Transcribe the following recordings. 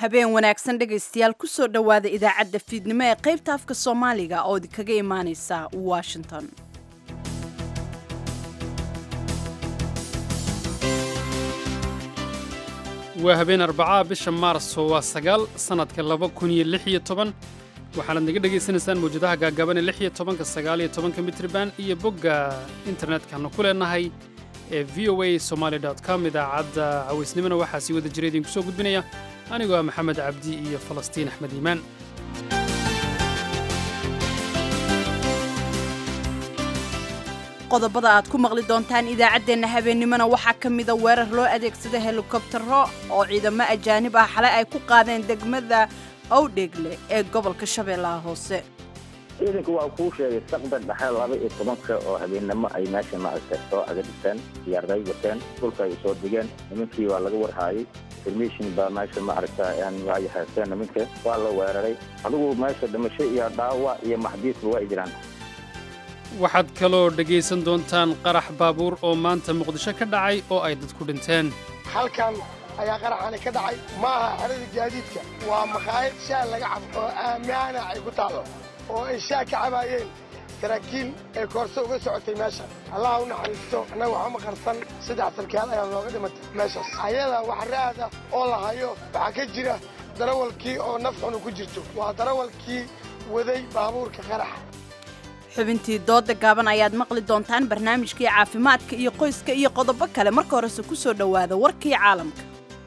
habeen wanaagsan dhegaystayaal kusoo dhowaada idaacadda fiidnimo ee qaybta afka soomaaliga oo idinkaga imaaneysa washington waa habeen arbacaa bisha maarso waa sagaal sannadka laba kun iyo lix iyo toban waxaanaad naga dhegaysanaysaan mawjadaha gaagaaban ee lix iyo tobanka sagaal iyo tobanka mitriban iyo bogga internetkanu ku leenahay ee v o a somaali com idaacadda cawaysnimona waxaa sii wada jira idinku soo gudbinaya anigoo ah maxamed cabdi iyo falastiin axmed iimaan qodobada aad ku maqli doontaan idaacaddeenna habeennimona waxaa ka mida weerar loo adeegsada helikobtaro oo ciidamo ajaanib ah xalay ay ku qaadeen degmada owdhegle ee gobolka shabeellaha hoose ciidanku waa kuu sheegay saqdan dhexe laba iyo tobanka oo habeennimo ay meesha maaragtay soo aga dhigteen diyaarday wateen dhulka ay soo digeen nimankii waa laga warhaayay information baa meesha maaragta ay haysteen nimanka waa la weeraray adigu meesha dhimasho iyo dhaawac iyo maxdiisba waa ay jiraan waxaad kaloo dhegaysan doontaan qarax baabuur oo maanta muqdisho ka dhacay oo ay dadku dhinteen halkan ayaa qaraxani ka dhacay ma aha xerada gaadiidka waa makhaayad shaah laga cabo oo aammaana ay ku taallo oo ay shaah ka cabaayeen saraakiil ee koorso uga socotay meesha allaha u naxariisto annaga waxaa maqarsan saddex sarkaal ayaa looga dhimatay meeshaas ayada wax raada oo la hayo waxaa ka jira darawalkii oo naf xunu ku jirto waa darawalkii waday baabuurka qaraxa xubintii dooda gaaban ayaad maqli doontaan barnaamijkii caafimaadka iyo qoyska iyo qodobo kale marka horese ku soo dhowaada warkii caalamka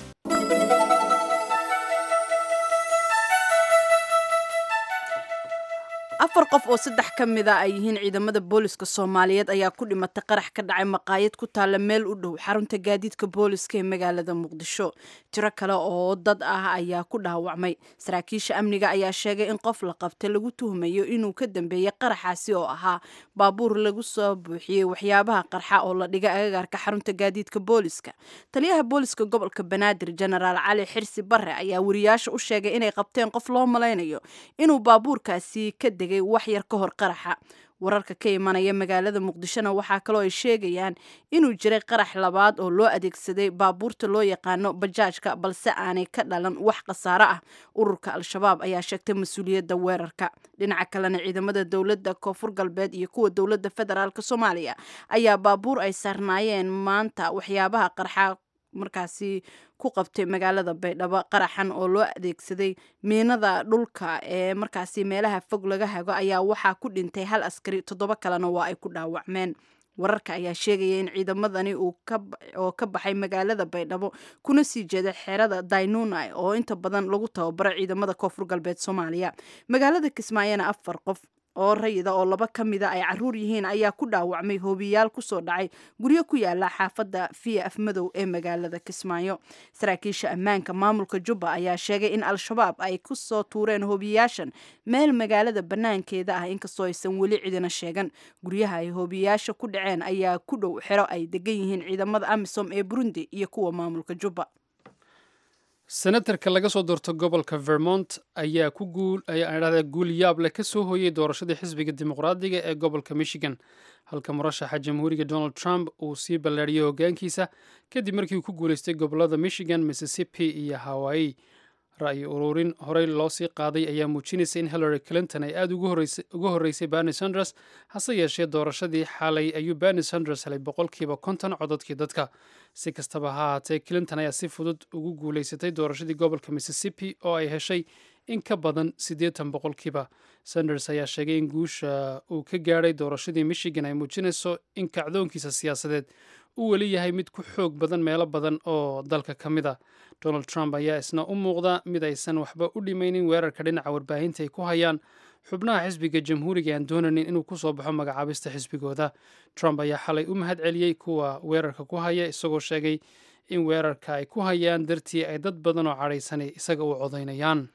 afar qof oo saddex ka mida ay yihiin ciidamada booliska soomaaliyeed ayaa ku dhimatay qarax ka dhacay maqaayad ku taalla meel u dhow xarunta gaadiidka booliska ee magaalada muqdisho tiro kale oo dad ah ayaa ku dhaawacmay saraakiisha amniga ayaa sheegay in qof la qabtay lagu tuhmayo inuu ka dambeeyey qaraxaasi oo ahaa baabuur lagu soo buuxiyey waxyaabaha qarxa oo la dhigay agagaarka xarunta gaadiidka booliska taliyaha booliska gobolka banaadir jenaraal cali xirsi bare ayaa wariyaasha u sheegay inay qabteen qof loo malaynayo inuu baabuurkaasi ka degay wax yar ka hor qaraxa wararka ka imanaya magaalada muqdishona waxaa kaloo ay sheegayaan inuu jiray qarax labaad oo loo adeegsaday baabuurta loo yaqaano bajaajka balse aanay ka dhalan wax khasaare ah ururka al-shabaab ayaa sheegtay mas-uuliyadda weerarka dhinaca kalena ciidamada dowladda koonfur galbeed iyo kuwa dowladda federaalk soomaaliya ayaa baabuur ay saarnaayeen maanta waxyaabaha qarxa markaasi ku qabtay magaalada baydhabo qaraxan oo loo adeegsaday miinada dhulka ee markaasi meelaha fog laga hago ayaa waxaa ku dhintay hal askari toddoba kalena waa ay ku dhaawacmeen wararka ayaa sheegaya in ciidamadani oo ka baxay magaalada baydhabo kuna sii jeeda xerada daynunai oo inta badan lagu tababaro ciidamada koonfur galbeed soomaaliya magaalada kismaayona afar qof oo rayida oo laba ka mida ay caruur yihiin ayaa ku dhaawacmay hoobiyaal kusoo dhacay guryo ku yaala xaafadda fiya afmadow ee magaalada kismaayo saraakiisha ammaanka maamulka jubba ayaa sheegay in al-shabaab ay kusoo tuureen hoobiyaashan meel magaalada bannaankeeda ah inkastoo aysan weli cidina sheegan guryaha ay hoobiyaasha ku dhaceen ayaa ku dhow xero ay degan yihiin ciidamada amisom ee burundi iyo kuwa maamulka jubba senatarka laga soo doorto gobolka vermont ayaa ku guul ayaa dhahdaa guul yaab leh ka soo hooyey doorashadii xisbiga dimuqraadiga ee gobolka michigan halka murashaxa jamhuuriga donald trump uu sii ballaadhiyey hoggaankiisa kadib markii uu ku guulaystay gobolada michigan mississippi iyo hawaii ra'yi ururin horey loo sii qaaday ayaa muujinaysa in hillary clinton ay aada uga horreysay berni sanders hase yeeshee doorashadii xalay ayuu berni sanders helay boqolkiiba konton cododkii dadka si kastaba ha ahaatee clinton ayaa si fudud ugu guulaysatay doorashadii gobolka mississippi oo ay heshay in ka badan siddeetan boqolkiiba sanders ayaa sheegay in guusha uu ka gaadhay doorashadii michigan ay muujinayso in kacdoonkiisa siyaasadeed uu weli yahay mid ku xoog badan meelo badan oo dalka ka mid a donald trump ayaa isna u muuqda mid aysan waxba u dhimaynin weerarka dhinaca warbaahinta ay ku hayaan xubnaha xisbiga jamhuuriga aan doonanin inuu ku soo baxo magacaabista xisbigooda trump ayaa xalay u mahad celiyey kuwa weerarka ku haya isagoo sheegay in weerarka ay ku hayaan dartii ay dad badan oo cadhaysanay isaga u codaynayaan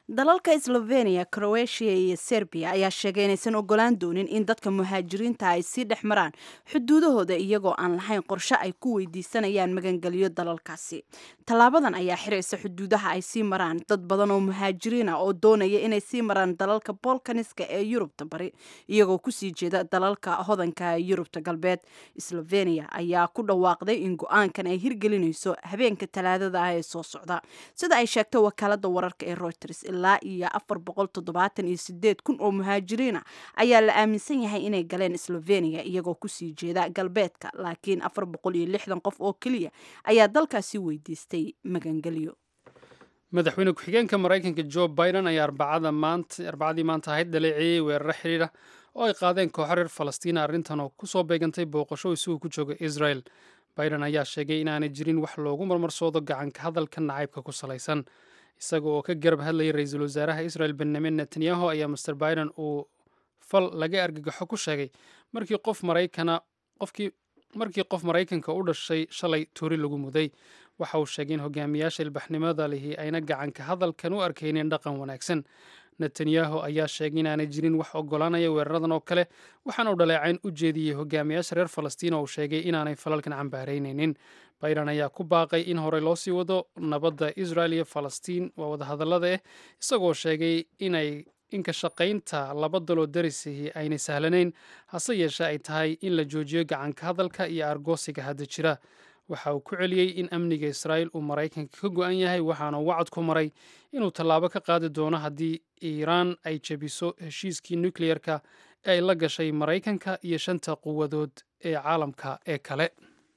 dalalka slovenia croatia iyo serbiya ayaa sheegay inaysan ogolaan doonin in dadka muhaajiriinta ay sii dhex maraan xuduudahooda iyagoo aan lahayn qorshe ay ku weydiisanayaan magangelyo dalalkaasi tallaabadan ayaa xiraysa xuduudaha ay sii maraan dad badan oo muhaajiriin ah oo doonaya inay sii maraan dalalka bolkaniska ee yurubta bari iyagoo kusii jeeda dalalka hodanka ee yurubta galbeed slovenia ayaa ku dhawaaqday in go-aankan ay hirgelinayso habeenka talaadada ah ee soo socda sida ay sheegtay wakaalada wararka ee reuters ilaa iyo afar boqol toddobaatan iyo sideed kun oo muhaajiriin ah ayaa la aaminsan yahay inay galeen slovenia iyagoo kusii jeeda galbeedka laakiin afar boqol iyo lixdan qof oo keliya ayaa dalkaasi weydiistay magangelyo madaxweyne ku-xigeenka maraykanka jo biden ayaa arbacadii maanta ahayd dhaleeceeyey weeraro xidhiidha oo ay qaadeen kooxo reer falastiina arrintan oo kusoo beegantay booqasho isugu ku jooga israel biden ayaa sheegay inaanay jirin wax loogu marmarsoodo gacanka hadalka nacaybka ku salaysan isaga oo ka garab hadlayay ra-iisul wasaaraha israel benyamin netanyahu ayaa master biden uu fal laga argagaxo ku sheegay markii qof maraykana qofkii markii qof maraykanka u dhashay shalay tuuri lagu muday waxa uu sheegay in hogaamiyaasha ilbaxnimada lihi ayna gacanka hadalkan u arkaynin dhaqan wanaagsan netanyahu ayaa sheegay inaanay jirin wax ogolaanaya weeraradan oo kale waxaana uu dhaleecayn u jeediyey hogaamiyaasha reer falastiin oo uu sheegay inaanay falalkan cambaaraynaynin biden ayaa ku baaqay in horey loo sii wado nabadda israel iyo falastiin waa wadahadallada ah isagoo sheegay inay inka shaqaynta laba daloo darisihi aynay sahlanayn hase yeeshee ay tahay in la joojiyo gacanka hadalka iyo argoosiga hadda jira waxa uu ku celiyey in amniga israa'iil uu maraykanka ka go-an yahay waxaana wacad ku maray inuu tallaabo ka qaadi doono haddii iiraan ay jebiso heshiiskii nukleyerka ee ay la gashay maraykanka iyo shanta quwadood ee caalamka ee kale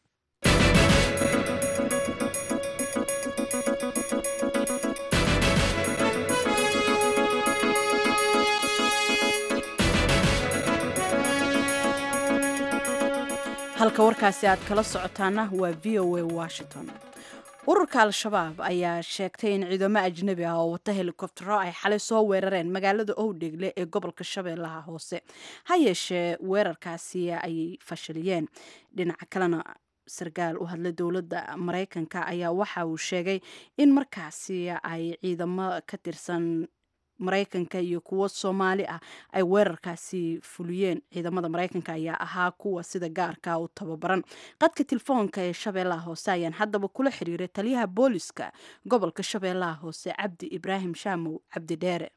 halka warkaasi aad kala socotaana waa v o a washington ururka al-shabaab ayaa sheegtay in ciidamo ajnabi ah oo wata helikobtero ay xalay soo weerareen magaalada owdhegle ee gobolka shabeellaha hoose ha yeeshee weerarkaasi ayay fashiliyeen dhinaca kalena sarkaal u hadla dowladda maraykanka ayaa waxa uu sheegay in markaasi ay ciidamo ka tirsan maraykanka iyo kuwo soomaali ah ay weerarkaasi fuliyeen ciidamada maraykanka ayaa ahaa kuwa sida gaarka u tababaran qadka telefoonka ee shabeellaha hoose ayaan haddaba kula xiriiray taliyaha booliska gobolka shabeellaha hoose cabdi ibraahim shaamow cabdi dheere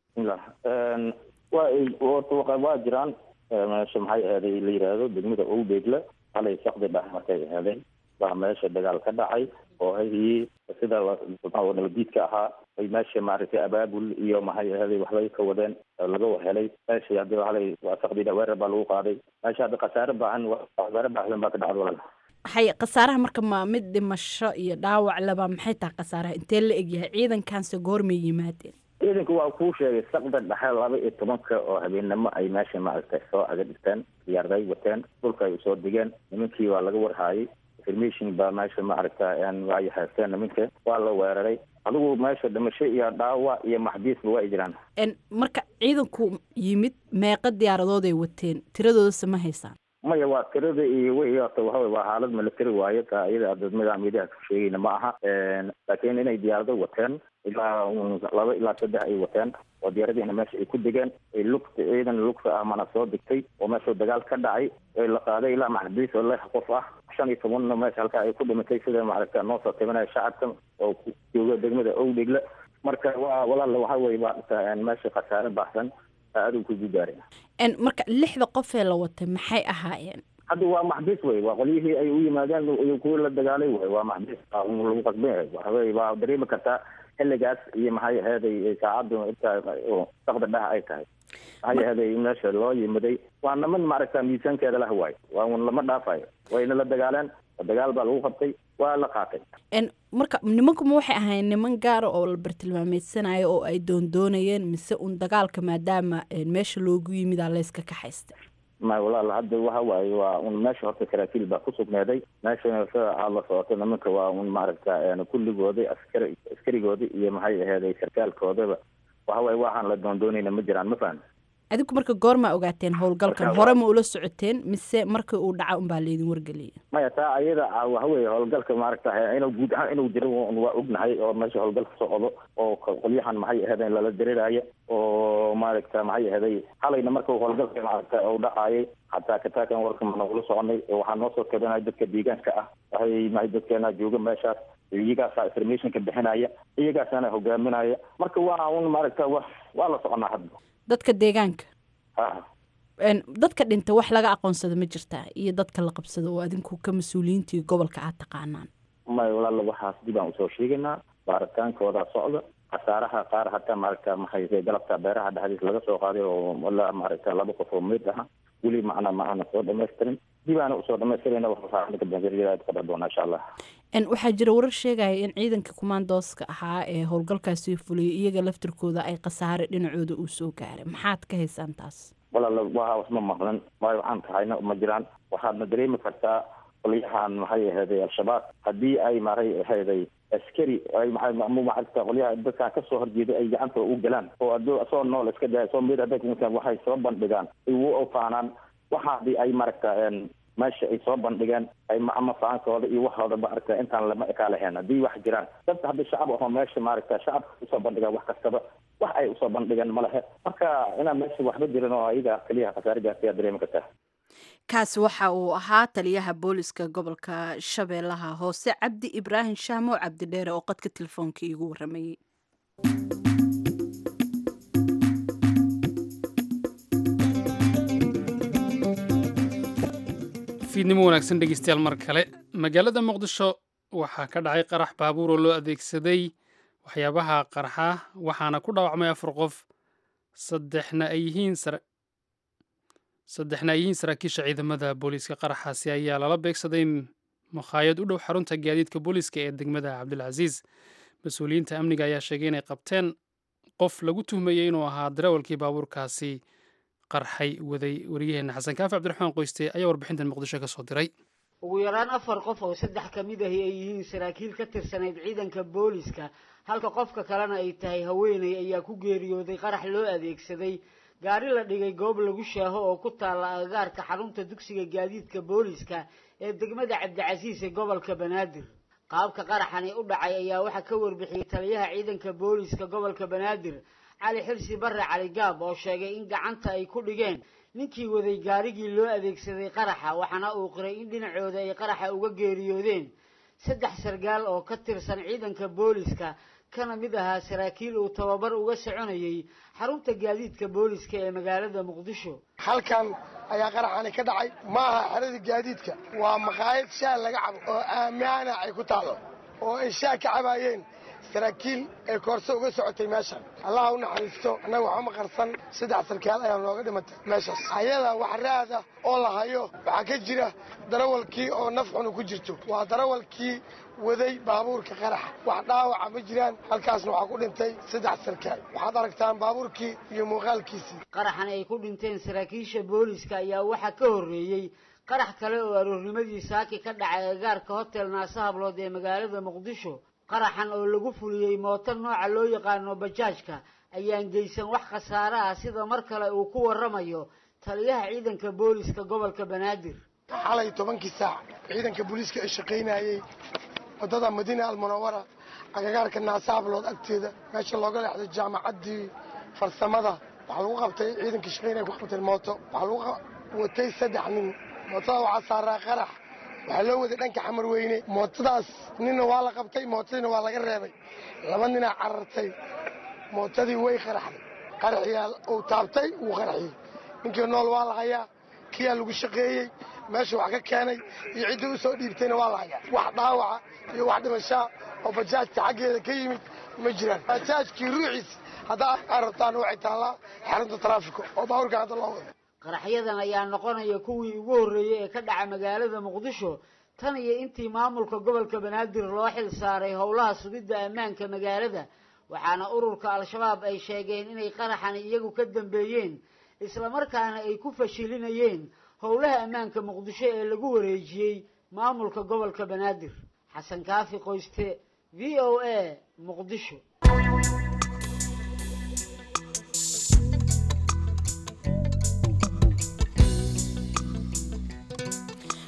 waa jiraan meesha maxay ahaday la yiraahdo degmada owdeegle halay saqdi dhex markay ahaadeen baa meesha dagaal ka dhacay oo ahii sida nabadiidka ahaa ay meesha maaragtay abaabul iyo maxay ahaday waxbay ka wadeen laga helay meesha hadii halay saqdida weerar baa lagu qaaday meesha hadda khasaare baahan khasaare baaxdan baa ka dhacda walaal hay khasaaraha marka ma mid dhimasho iyo dhaawac leba maxay tahay khasaaraha intee la egyahay ciidankaanse goormay yimaadeen ciidanku waa kuu sheegay saqda dhexe laba iyo tobanka oo habeennimo ay meesha maaragtay soo aga dhigteen diyaarday wateen dhulka ay usoo digeen nimankii waa laga warhaayay information baa meesha maaragta ay haysteen nimanka waa la weeraray adigu meesha dhimasho iyo dhaawac iyo maxbiisba waa ay jiraan marka ciidanku yimid meeqa diyaaradood ay wateen tiradoodase ma haysaan maya waa tirada iyo wi horta waxawey waa xaalad military waaye taa iyada dadmada miidaha ku sheegayna ma aha laakiin inay diyaarado wateen ilaa laba ilaa saddex ay wateen oo diyaaradiina meesha ay ku degeen ay lugta ciidan lugta ah mana soo degtay oo meesha dagaal ka dhacay la qaaday ilaa maxbiis oo lix qof ah shan iyo tobanna meesha halkaa ay ku dhimatay sida maaragta noo soo tabinaya shacabka oo jooga degmada owdhegle marka waa walaal waxa weye baa meesha khasaare baxsan aaduu ku gudaaraya marka lixda qof ee la watay maxay ahaayeen hadda waa maxbiis wey waa qolyihii ay u yimaadeen kuwii la dagaalay wey waa maxbiis lagu qasban yahay waxawey waa dareemi kartaa xilligaas iyo maxay aheeday saacaddu intaa saqda dheh ay tahay maxay aheeday meesha loo yimaday waa niman maaragta miisaankeeda lah waay waa un lama dhaafayo wayna la dagaaleen dagaal baa lagu qabtay waa la qaatay marka nimankuma waxay ahayn niman gaara oo la bartilmaameedsanayo oo ay doondoonayeen mise un dagaalka maadaama meesha loogu yimidaa layska kaxaysta ma walaal hadda waxa waaye waa un meesha horta saraakiil baa ku sugnaaday meeshana sida aad la socoto nimanka waa un maaragta kulligoodi askari askarigoodi iyo maxay aheeday sarkaalkoodaba waxa waaye waxaan la doondoonayna ma jiraan ma fahan adinku marka goormaa ogaateen howlgalkan hore ma ula socoteen mise markii uu dhaca unbaa laydin wargeliyay maya taa ayada waxa weeye howlgalka maaragta inuu guud ahaan inuu jiro waa ognahay oo meesha howlgalka socdo oo qolyahan maxay ahaydeen lala dareeraya oo maaragta maxay ahaday xalayna marka howlgalka maaragta uu dhacayay hataa kataakan warka managula soconay waxaa noo soo kabanaya dadka deegaanka ah waxay mahay dadkeena jooga meeshaas iyagaasaa informationka bixinaya iyagaasaana hogaaminaya marka waa un maaragta wa waa la soconaa hadda dadka deegaanka ha dadka dhinta wax laga aqoonsada ma jirtaa iyo dadka la qabsado oo adinku ka mas-uuliyiintii gobolka aad taqaanaan may walaala waxaas dib aan usoo sheegaynaa baaritaankooda socda khasaaraha qaar hataa maaragta maxay galabta beeraha dhexdiis laga soo qaaday oo ilaa maaragta laba qof oo meyd aha weli macna ma aana soo dhamaystirin dib aana usoo dhamaystirayna waxaa doona insha allah waxaa jira warar sheegaya in ciidanka kumaandooska ahaa ee howlgalkaasi fuliyay iyaga laftirkooda ay khasaare dhinacooda uu soo gaaray maxaad ka haysaan taas walaala waa wasma maqlan waayo waxaan tahayna ma jiraan waxaadna dareemi kartaa qolyahan maxay ahayday al-shabaab haddii ay maray ahayday askari ay maaragta qolyaha dadkan kasoo horjeeday ay gacanta u galaan oo ado soo nool iska daya soo mid hadday kumusaan waxay soo bandhigaan igu ofaanaan waxa hadii ay maaragta meesha ay soo bandhigeen ay ama faankooda iyo waxooda maaragta intaan lama ekaa lahayn haddii wax jiraan dad haddii shacab ahoo meesha maaragta shacabka usoo bandhigaan wax kastaba wax ay usoo bandhigeen ma lehe marka inaan meesha waxba jirin oo ayaga keliyaha khasaare gaartay aad dareemi kartaa kaasi waxa uu ahaa taliyaha booliska gobolka shabeellaha hoose cabdi ibraahim shaamo cabdidheere oo qadka telefoonka iigu waramayey fiidnimo wanaagsan dhegeystayaal mar kale magaalada muqdisho waxaa ka dhacay qarax baabuur oo loo adeegsaday waxyaabaha qarxa waxaana ku dhaawacmay afar qof saddexna ay yihiin saddexna ay yihiin saraakiisha ciidamada booliiska qaraxaasi ayaa lala beegsaday makhaayad u dhow xarunta gaadiidka booliiska ee degmada cabdilcasiis mas-uuliyiinta amniga ayaa sheegay inay qabteen qof lagu tuhmayey inuu ahaa darawalkii baabuurkaasi qarxay waday wariyaheenna xasan kaafi cabdiraxmaan qoyste ayaa warbixintan muqdisho ka soo diray ugu yaraan afar qof oo saddex ka mid ahi ay yihiin saraakiil ka tirsanayd ciidanka booliska halka qofka kalena ay tahay haweeney ayaa ku geeriyooday qarax loo adeegsaday gaari la dhigay goob lagu shaaho oo ku taalla agagaarka xarunta dugsiga gaadiidka booliska ee degmada cabdicasiis ee gobolka banaadir qaabka qaraxani u dhacay ayaa waxaa ka warbixiyey taliyaha ciidanka booliska gobolka banaadir cali xirsi barre cali gaab oo sheegay in gacanta ay ku dhigeen ninkii waday gaarigii loo adeegsaday qaraxa waxaana uu qiray in dhinacooda ay qaraxa uga geeriyoodeen saddex sargaal oo ka tirsan ciidanka booliska kana mid ahaa saraakiil uu tababar uga soconayey xarunta gaadiidka booliska ee magaalada muqdisho halkan ayaa qaraxani ka dhacay ma aha xerada gaadiidka waa maqaayad shaah laga cabo oo aamaana ay ku taalo oo ay shaah ka cabaayeen saraakiil ee koorso uga socotay meeshan allaha u naxariisto annaga waxama qarsan saddex sarkaal ayaa nooga dhimatay meeshaas ayada wax raad ah oo la hayo waxaa ka jira darawalkii oo naf xunu ku jirto waa darawalkii waday baabuurka qaraxa wax dhaawaca ma jiraan halkaasna waxaa ku dhintay saddex sarkaal waxaad aragtaan baabuurkii iyo muuqaalkiisii qaraxan ay ku dhinteen saraakiisha booliska ayaa waxaa ka horreeyey qarax kale oo aroornimadii saaki ka dhacay agagaarka hotel naase hablood ee magaalada muqdisho qaraxan oo lagu fuliyey mooto nooca loo yaqaano bajaajka ayaan geysan wax khasaare ah sida mar kale uu ku warramayo taliyaha ciidanka booliska gobolka banaadir xalay tobankii saac ciidanka booliiska ay shaqaynayey waddada madiina almunawara agagaarka naase hablood agteeda meesha looga leexday jaamacaddii farsamada waxaa lagu qabtay ciidankii shaqaynaya ku qabteen mooto waxaa lagu watay saddex nin mootada waxaa saaraa qarax waxaa loo waday dhanka xamar weyne mootadaas ninna waa la qabtay mootadiina waa laga reebay laba ninaa carartay mootadii way qaraxday qaraxiyaa uu taabtay wuu qaraxiyey ninkii nool waa la hayaa kiyaa lagu shaqeeyey meesha wax ka keenay iyo ciddii u soo dhiibtayna waa la hayaa wax dhaawaca iyo wax dhimashaa oo bajaajta xaggeeda ka yimid ma jiraan bajaajkii ruuxiis haddaa arabtaan waxay taallaa xarunta taraafika oo baaburka hadda loo wado qaraxyadan ayaa noqonaya kuwii ugu horreeyey ee ka dhaca magaalada muqdisho tan iyo intii maamulka gobolka banaadir loo xil saaray howlaha sugidda ammaanka magaalada waxaana ururka al-shabaab ay sheegeen inay qaraxani iyagu ka dambeeyeen islamarkaana ay ku fashilinayeen howlaha ammaanka muqdisho ee lagu wareejiyey maamulka gobolka banaadir xasan kaafi qoyste v o a muqdisho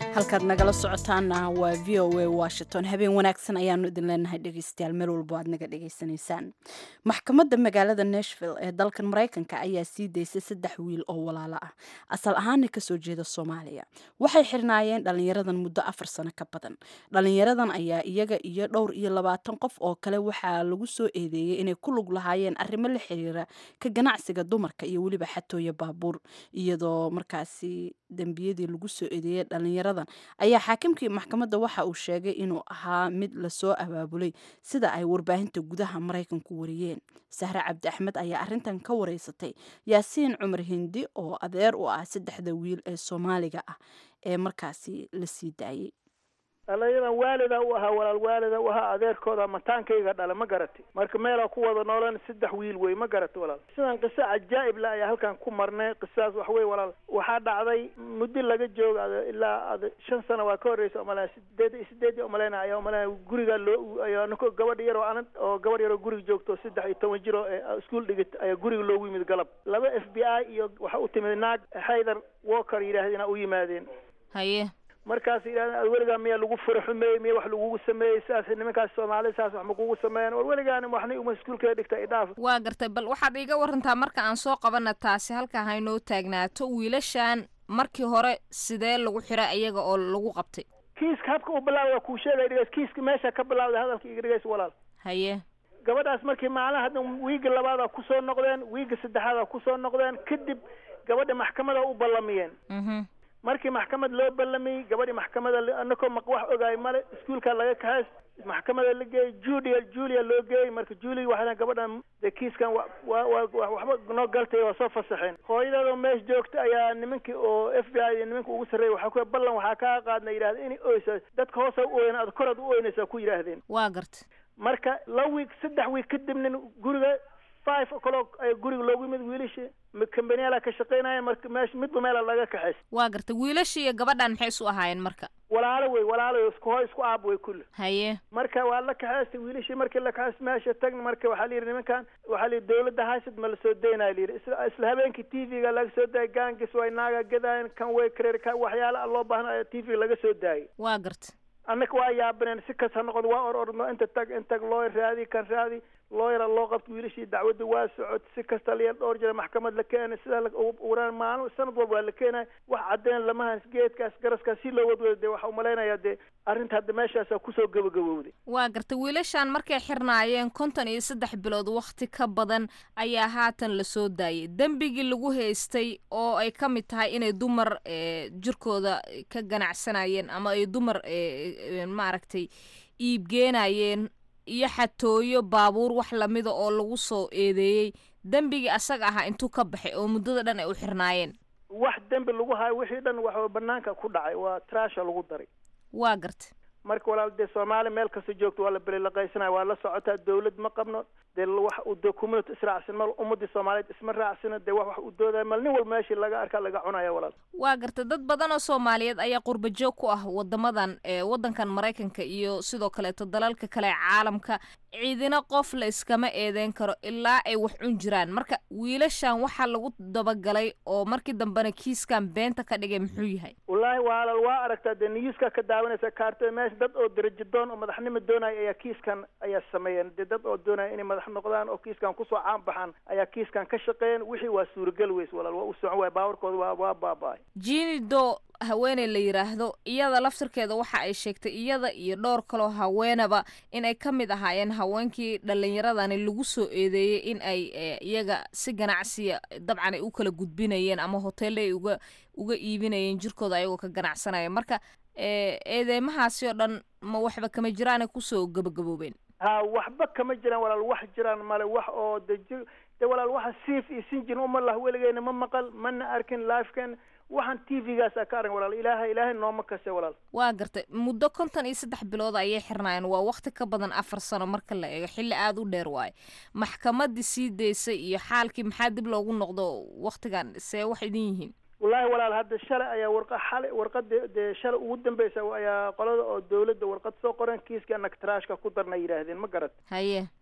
halkaad nagala socotaana waa v o a washington habeen wanaagsan ayaanu idin leenahay dhegeystayaal meel walbo aad naga dhegeysanaysaan maxkamadda magaalada nashville ee dalkan maraykanka ayaa sii daysay saddex wiil oo walaalo ah asal ahaana kasoo jeeda soomaaliya waxay xirnaayeen dhalinyaradan muddo afar sano ka badan dhalinyaradan ayaa iyaga iyo dhowr iyo labaatan qof oo kale waxaa lagu soo eedeeyey inay ku lug lahaayeen arrimo la xiriira ka ganacsiga dumarka iyo weliba xatooya baabuur iyadoo markaasi dembiyadii lagu soo eedeeyey dhalinyaradan ayaa xaakimkii maxkamadda waxa uu sheegay inuu ahaa mid lasoo abaabulay sida ay warbaahinta gudaha maraykanku wariyeen sahre cabdi axmed ayaa arrintan ka wareysatay yaasiin cumar hindi oo adeer u ah saddexda wiil ee soomaaliga ah ee markaasi la sii daayey dhalinyadan waalida u ahaa walaal waalida u ahaa adeerkooda mataankayga dhala ma garati marka meelaa ku wada noolan saddex wiil wey ma garati walaal sidan qiso cajaa'ib le ayaa halkan ku marnay qisadaas wax wey walaal waxaa dhacday muddo laga jooga ad ilaa ad shan sano waa ka horreysa umalea sideed sideedii umaleyna ayaa umaleyna guriga loo ayaa niko gabadh yaroo anan oo gabadh yaroo guriga joogto saddex iyo toban jiro ee iskuol dhigit ayaa guriga loogu yimid galab laba f b i iyo waxa u timid naag haydar walker yidhaahdina u yimaadeen haye markaas yidhahdeen weligaa miyaa lagu fura xumeeyey miya wax lagugu sameeyey saas nimankaas soomaalida saas wax makugu sameeyeen war weligaani waxna uma iskuulkeeda dhigta idhaaf waa gartay bal waxaad iiga warantaa marka aan soo qabana taasi halkaa haynoo taagnaato wiilashan markii hore sidee lagu xiray iyaga oo lagu qabtay kiiska habka u bilaawda waa kuu sheegay dhigays kiiska meesha ka bilaawda hadalka iga dhigays walaal haye gabadhaas markii maalin hadda wiiga labaada kusoo noqdeen wiiga saddexaada kusoo noqdeen kadib gabadha maxkamada u ballamiyeen mhm markii maxkamad loo ballamiyey gabadhii maxkamada anakoo maq wax ogaay male iskuulka laga kaxays maxkamada la geeyey julia julia loo geeyey marka julia waxaa gabadhan de kiiskan wa wa wa waxba noo galtay waa soo fasaxeen hooyadeedoo meesha joogta ayaa nimankii oo f b i iyo nimanka ugu sarreeyay waxaa ku ballan waxaa kaa qaadna yidhahda inay oysa dadka hoosa u ooyan ad koraad u ooynaysaa ku yidhaahdeen waa gartay marka la wiig saddex wiig kadibna guriga five o'clock ayaa guriga loogu yimid wiilashii kambaniyaala ka shaqaynaya marka meesha midba meela laga kaxays waa gartay wiilashii iyo gabadhan maxay isu ahaayeen marka walaalo wey walaalo isku hooy isku aab wey kulli haye marka waa la kaxaystay wiilashii markii la kaxaystay meesha tagna marka waxaa la yidhi nimankan waxaa la yidhi dawladda haysad ma lasoo daynaya la yidhi isla isla habeenkii t v-ga laga soo daayay gaangis way naaga gadaayen kan way kareer ka waxyaala loo baahna t v laga soo daayay waa gartay annaka waa yaabaneen si kas ha noqodo waa or orno inta tag in tag looyar raadi kan raadi looyara loo qabto wiilashii dacwadda waa socod si kasta la dhowr jira maxkamad la keenay sidaa waraan maalin sanad walba waa la keenay wax caddeyn lamahaas geedkaas garaskaas si loo wadwada dee waxaa umalaynaya dee arrinta hadda meeshaasa kusoo gabagabowday waa gartay wiilashan markay xirnaayeen konton iyo saddex bilood wakhti ka badan ayaa haatan lasoo daayay dembigii lagu haystay oo ay ka mid tahay inay dumar jirkooda ka ganacsanayeen ama ay dumar maaragtay iibgeenayeen iyo xatooyo baabuur wax lamida oo lagu soo eedeeyey dembigii asaga ahaa intuu ka baxay oo muddada dhan ay u xirnaayeen wax dembi lagu hayo wixii dhan waxa banaanka ku dhacay waa trasha lagu daray waa gartay marka walaal dee soomaali meel kasta joogto waa la belilaqaysanaya waa la socotaa dawlad ma qabno dee wax u dee community israacsan mal ummadii soomaaliyeed isma raacsana dee wax wax u doodaya mal nin walba meeshii laga arkaa laga cunaya walaal waa gartay dad badan oo soomaaliyeed ayaa qurba joog ku ah wadamadan ee waddankan maraykanka iyo sidoo kaleeto dalalka kale ee caalamka ciidina qof la iskama eedeyn karo ilaa ay wax cun jiraan marka wiilashan waxaa lagu dabagalay oo markii dambena kiiskan beenta ka dhigay muxuu yahay wallaahi waalal waa aragtaa dee niyuska ka daawanaysa kaartada meesha dad oo darajo doon oo madaxnimo doonaya ayaa kiiskan ayaa sameeyeen dee dad oo doonaya inay madax noqdaan oo kiiskan kusoo caan baxaan ayaa kiiskan ka shaqeeyeen wixii waa suuragal weys walaal waa u socon waaya baawarkooda waa waa baaba-ay jini do haweeney la yidhaahdo iyada laftirkeeda waxa ay sheegtay iyada iyo dhowr kaloo haweenaba in ay ka mid ahaayeen haweenkii dhallinyaradani lagu soo eedeeyey in ay iyaga si ganacsiya dabcan ay u kala gudbinayeen ama hoteelle ay uga uga iibinayeen jirkooda ayagoo ka ganacsanaya marka eedeymahaasi oo dhan ma waxba kama jiraanay kusoo gabagaboobeen ha waxba kama jiraan walaal wax jiraan male wax oo de ji de walaal waxa siif iyo sinjin uma lah weligeena ma maqal mana arkin lifeken waxaan t v-gaasa ka arag walaal ilaahay ilaahay nooma kase walaal waa gartay muddo konton iyo saddex bilood ayay xirnaayeen waa wakti ka badan afar sano marka la eego xilli aada u dheer waaye maxkamadii sii daysay iyo xaalkii maxaa dib loogu noqdo waktigan see wax idin yihiin wallaahi walaal hadda shalay ayaa warqa xalay warqada dee shalay ugu dambeysa ayaa qolada oo dawladda warqad soo qoren kiiska anag trashka ku darna yidhaahdeen ma garat haye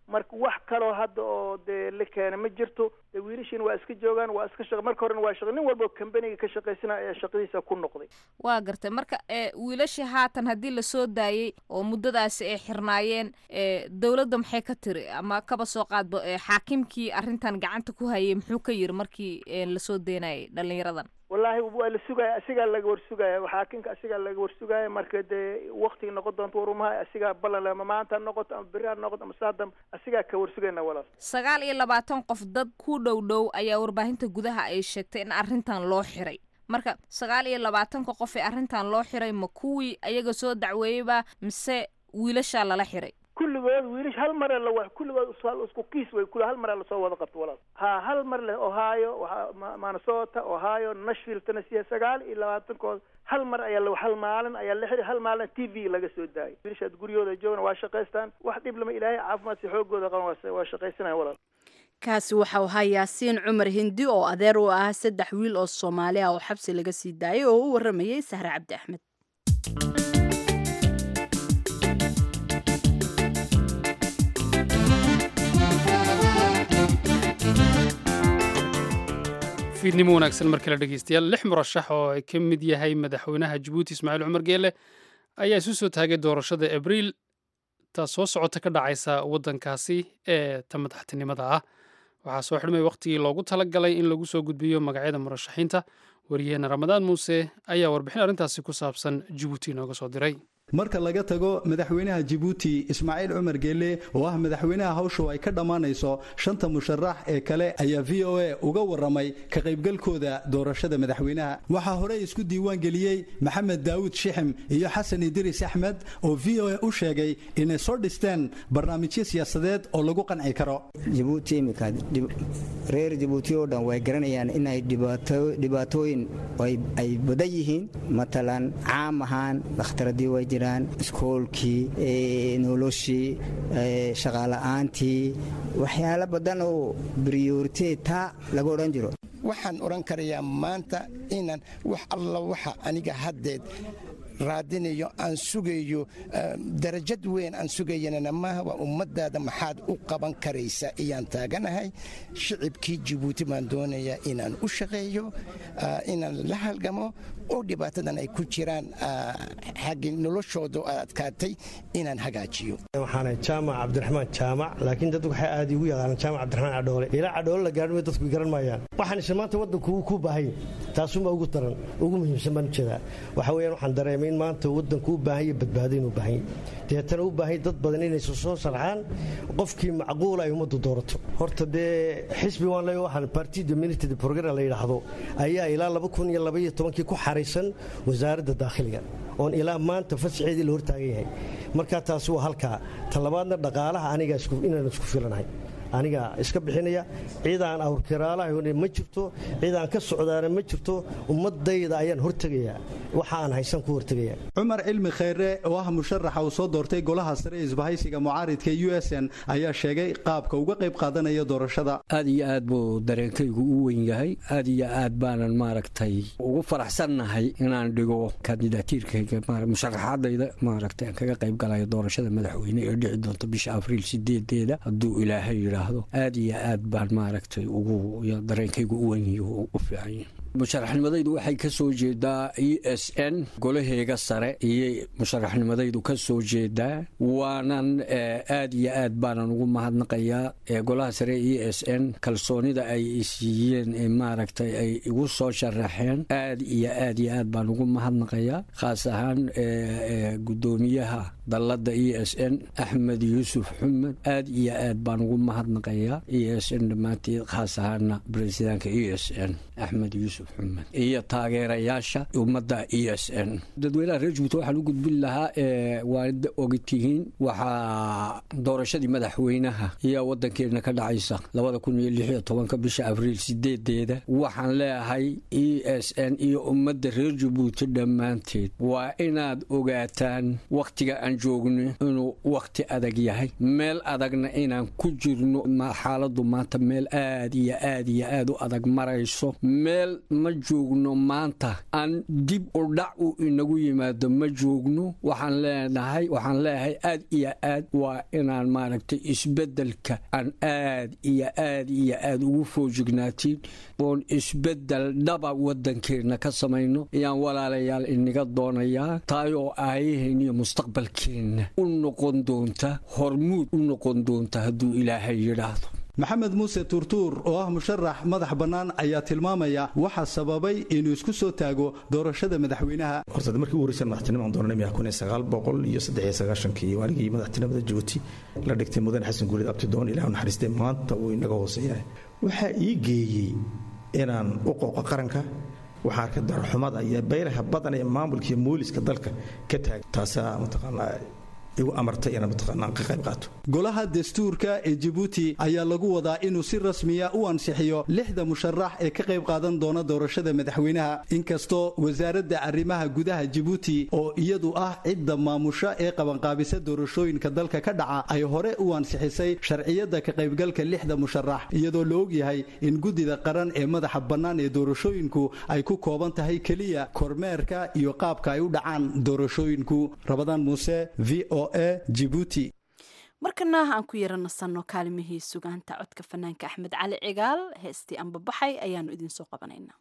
marka wax kaloo hadda oo dee la keena ma jirto dee wiilashiina waa iska joogaan waa iska shaq marka horena waa shaq nin walba kambaniga ka shaqaysana ayaa shaqadiisa ku noqday waa gartay marka ee wiilashii haatan haddii lasoo daayey oo muddadaasi ay xirnaayeen ee dowladda maxay ka tiri ama kaba soo qaadba ee xaakimkii arrintan gacanta ku hayay muxuu ka yiri markii ee lasoo deynayay dhallinyaradan wallaahi waa la sugaya asigaa laga warsugaya xaakinka asigaa laga warsugaya marka dee waktiga noqon doonto warumaha asigaa ballan ama maanta ha noqoto ama beri ha noqoto ama saadam asigaa ka warsugayna walaal sagaal iyo labaatan qof dad ku dhow dhow ayaa warbaahinta gudaha ay sheegtay in arrintan loo xiray marka sagaal iyo labaatanka qof ee arrintan loo xiray ma kuwii ayaga soo dacweeyeyba mise wiilashaa lala xiray kulligood wiilish hal mare la wa kulligood is- isku kiis way kul hal mare lasoo wada qabto walaal ha hal mar le ohio waxa Ma- minnesota ohio nashville tennessee sagaal iyo labaatankood hal mar ayaa la hal maalin ayaa la xiri hal maalin t v laga soo daayay wiilashaad guryahooda joogan waa shaqaystaan wax dhib lama ilaahay caafimaad si xoogooda qaban waa waa shaqaysanaya walaal kaasi waxau ahaa yaasiin cumar hindi oo adeer u ah saddex wiil oo soomaali ah oo xabsi laga sii daayay oo u waramayay sahre cabdi axmed fiidnimo wanaagsan mar kale dhegeystayaal lix murashax oo ay ka mid yahay madaxweynaha jabuuti ismaaciil cumar geele ayaa isu soo taagay doorashada abriil taas soo socota ka dhacaysa waddankaasi ee ta madaxtinimada ah waxaa soo xidhmay wakhtigii loogu talagalay in lagu soo gudbiyo magacyada murashaxiinta waryaheena ramadaan muuse ayaa warbixin arrintaasi ku saabsan jabuuti inooga soo diray marka laga tago madaxweynaha jabuuti ismaaciil cumar geelle oo ah madaxweynaha hawshu ay ka dhammaanayso shanta musharax ee kale ayaa v o a uga warramay ka qaybgalkooda doorashada madaxweynaha waxaa horey isku diiwaan geliyey maxamed daawud shixim iyo xasan idriis axmed oo v o a u sheegay inay soo dhisteen barnaamijyo siyaasadeed oo lagu qanci karo jabuuti iminka reer jabuuti oo dhan way garanayaan inay dhibaatooyin ay badan yihiin matalan caam ahaan dhakhtaradii way jiraan iskoolkii noloshii shaqaala'aantii waxyaalo badan oo briyoritetaa laga odhan jiro waxaan odhan karayaa maanta inaan wax alla waxa aniga haddeed raadinayo aan sugayo darajad weyn aan sugayanana maaha waa ummadaada maxaad u qaban karaysa ayaan taaganahay shicibkii jabuuti baan doonayaa inaan u shaqeeyo inaan la halgamo oo dhibaatadan ay ku jiraan xaggii noloshooda adkaatay inaan hagaajiyo waxaana jaamac cabdiraxmaan jaamac laakiin dad waxay aad igu yaqaanaan jaamac cabdiraxmaan cadhoole ilaa cadhoole la gaadhmay dadku garan maayaan waxaan isha maanta waddanku ku baahanya taasuunbaa ugu daran ugu muhiimsan baan ujeedaa waxa weeyaan waxaan dareemay in maanta waddanku u baahanya badbaado inuu baahanya deetana u baahanya dad badan inaysa soo sarxaan qofkii macquul ay ummaddu doorato horta dee xisbi waan leeyahay waxaan parti dominated program la yidhaahdo ayaa ilaa laba kun iyo laba iyo tobankii ku xaraysan wasaaradda daakhiliga oon ilaa maanta fasaxeedii la hortaagan yahay markaa taasi waa halkaa talabaadna dhaqaalaha aniga inaan isku filanahay aniga iska bixinaya ciidaan awrkiraalaha ma jirto ciidaan ka socdaana ma jirto ummadayda ayaan hortegayaa waxa aan haysan ku hortegaya cumar cilmi khayre oo ah musharaxa uu soo doortay golaha sare ee isbahaysiga mucaaridka u s n ayaa sheegay qaabka uga qayb qaadanaya doorashada aad iyo aad buu dareenkaygu u weyn yahay aad iyo aad baanan maaragtay ugu faraxsannahay inaan dhigo kandidaatiirkayga musharaxaadayda maaragtay aan kaga qayb galayo doorashada madaxweyne ee dhici doonta bisha abriil sideedeeda hadduu ilaahay yidhaahdo aad iyo aad baan maaragtay ugu dareenkaygu u weyn u fiican musharaxnimadaydu waxay ka soo jeedaa e s n golaheega sare iyo musharaxnimadaydu ka soo jeedaa waanan aad iyo aad baanan ugu mahadnaqayaa golaha sare e s n kalsoonida ay siiyeen maaragtay ay igu soo sharaxeen aad iyo aad iyo aad baan ugu mahadnaqayaa khaas ahaan gudoomiyaha dalladda e s n axmed yuusuf xumed aad iyo aad baan ugu mahadnaqayaa e s n dhammaanteed khaas ahaana bresidaanka e s n axmed yuusuf iyo taageerayaasha ummadda e s n dadweynaha reer jabuuti waxaan u gudbin lahaa waad ogtihiin waxaa doorashadii madaxweynaha iyo waddankeena ka dhacaysa labada kun iyo lix iyo tobanka bisha abriil sideedeeda waxaan leeyahay e s n iyo ummadda reer jabuuti dhammaanteed waa inaad ogaataan wakhtiga aan joogno inuu wakhti adag yahay meel adagna inaan ku jirno xaaladdu maanta meel aad iyo aad iyo aad u adag marayso meel ma joogno maanta aan dib u dhac u inagu yimaado ma joogno waxaan leenahay waxaan leeyahay aad iyo aad waa inaan maaragtay isbeddelka aan aad iyo aad iyo aad ugu foojignaatiin oon isbeddel dhaba waddankeenna ka samayno ayaan walaalayaal inaga doonayaa taay oo aayaheen iyo mustaqbalkeenna u noqon doonta hormuud u noqon doonta hadduu ilaahay yidhaahdo maxamed muuse tuurtuur oo ah musharax madax bannaan ayaa tilmaamaya waxa sababay inuu isku soo taago doorashada madaxweynaha horta markii ugu horreysay madaxtinimaan doonanay miyaa kun iyo sagaal boqol iyo saddex iyo sagaashankii waaligii madaxtinimada jabuuti la dhigtay mudane xasan guulid abtidoon ilaahu naxariistay maanta uu inaga hooseeyahay waxaa ii geeyey inaan u qooqo qaranka waxaa arkay darxumada iyo bayraha badan ee maamulka iyo mooliska dalka ka taagay taasaa mataqaanaa igu amartay inaan mataqaanaa ka qayb qaato golaha dastuurka ee jabuuti ayaa lagu wadaa inuu si rasmiya u ansixiyo lixda musharax ee ka qayb qaadan doona doorashada madaxweynaha inkastoo wasaaradda arrimaha gudaha jabuuti oo iyadu ah cidda maamusha ee qabanqaabisa doorashooyinka dalka ka dhaca ay hore u ansixisay sharciyadda ka qaybgalka lixda musharax iyadoo la ogyahay in guddida qaran ee madaxa bannaan ee doorashooyinku ay ku kooban tahay keliya kormeerka iyo qaabka ay u dhacaan doorashooyinku rabadaan muuse v o markana aan ku yara nasanno kaalimihii sugaanta codka fanaanka axmed cali cigaal heestii anbabaxay ayaanu idinsoo qabanaynaa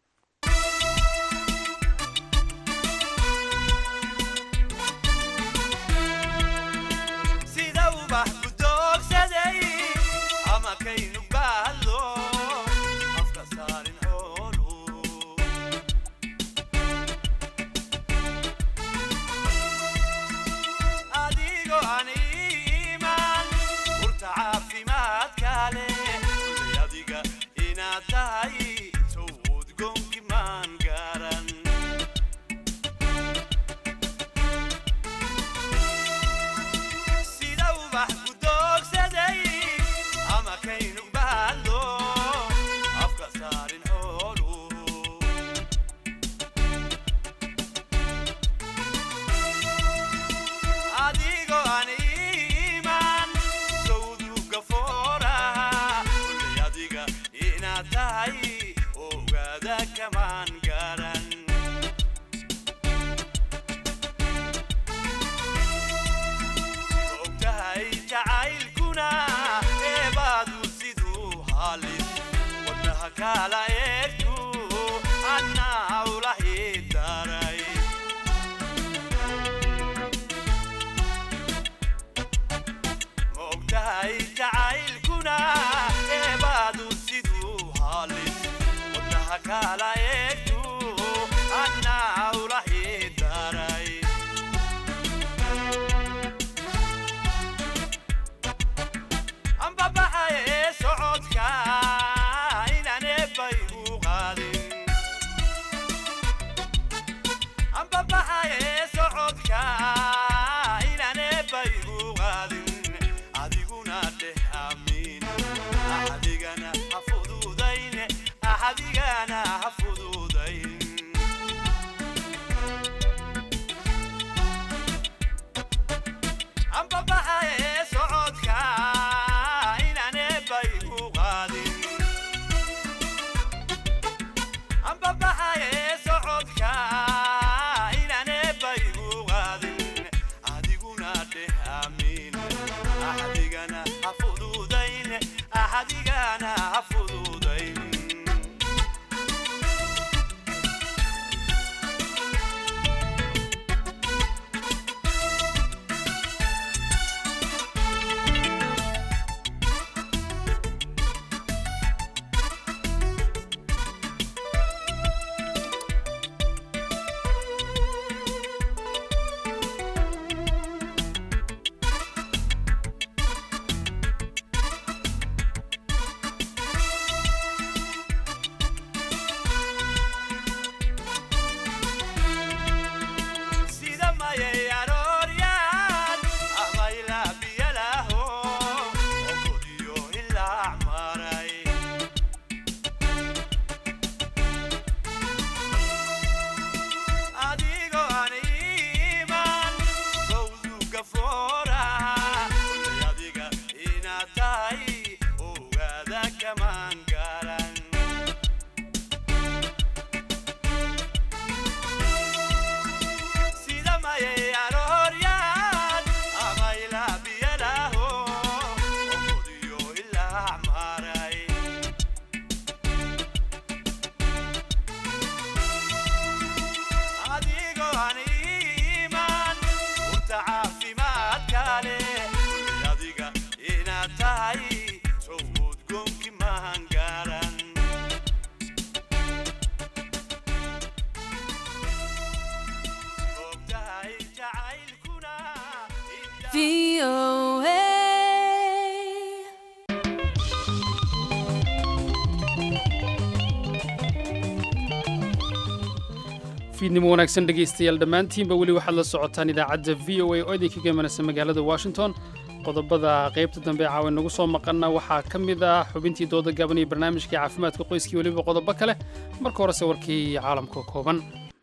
fiidnimo wanaagsan dhegaystayaal dhammaantiinba weli waxaad la socotaan idaacadda v o a oo idinkaga imanaysa magaalada washington qodobada qaybta dambe ee caawa nagu soo maqana waxaa ka mid ah xubintii dooda gaaban iyo barnaamijkii caafimaadka qoyskii weliba qodobo kale marka horese warkii caalamka kooban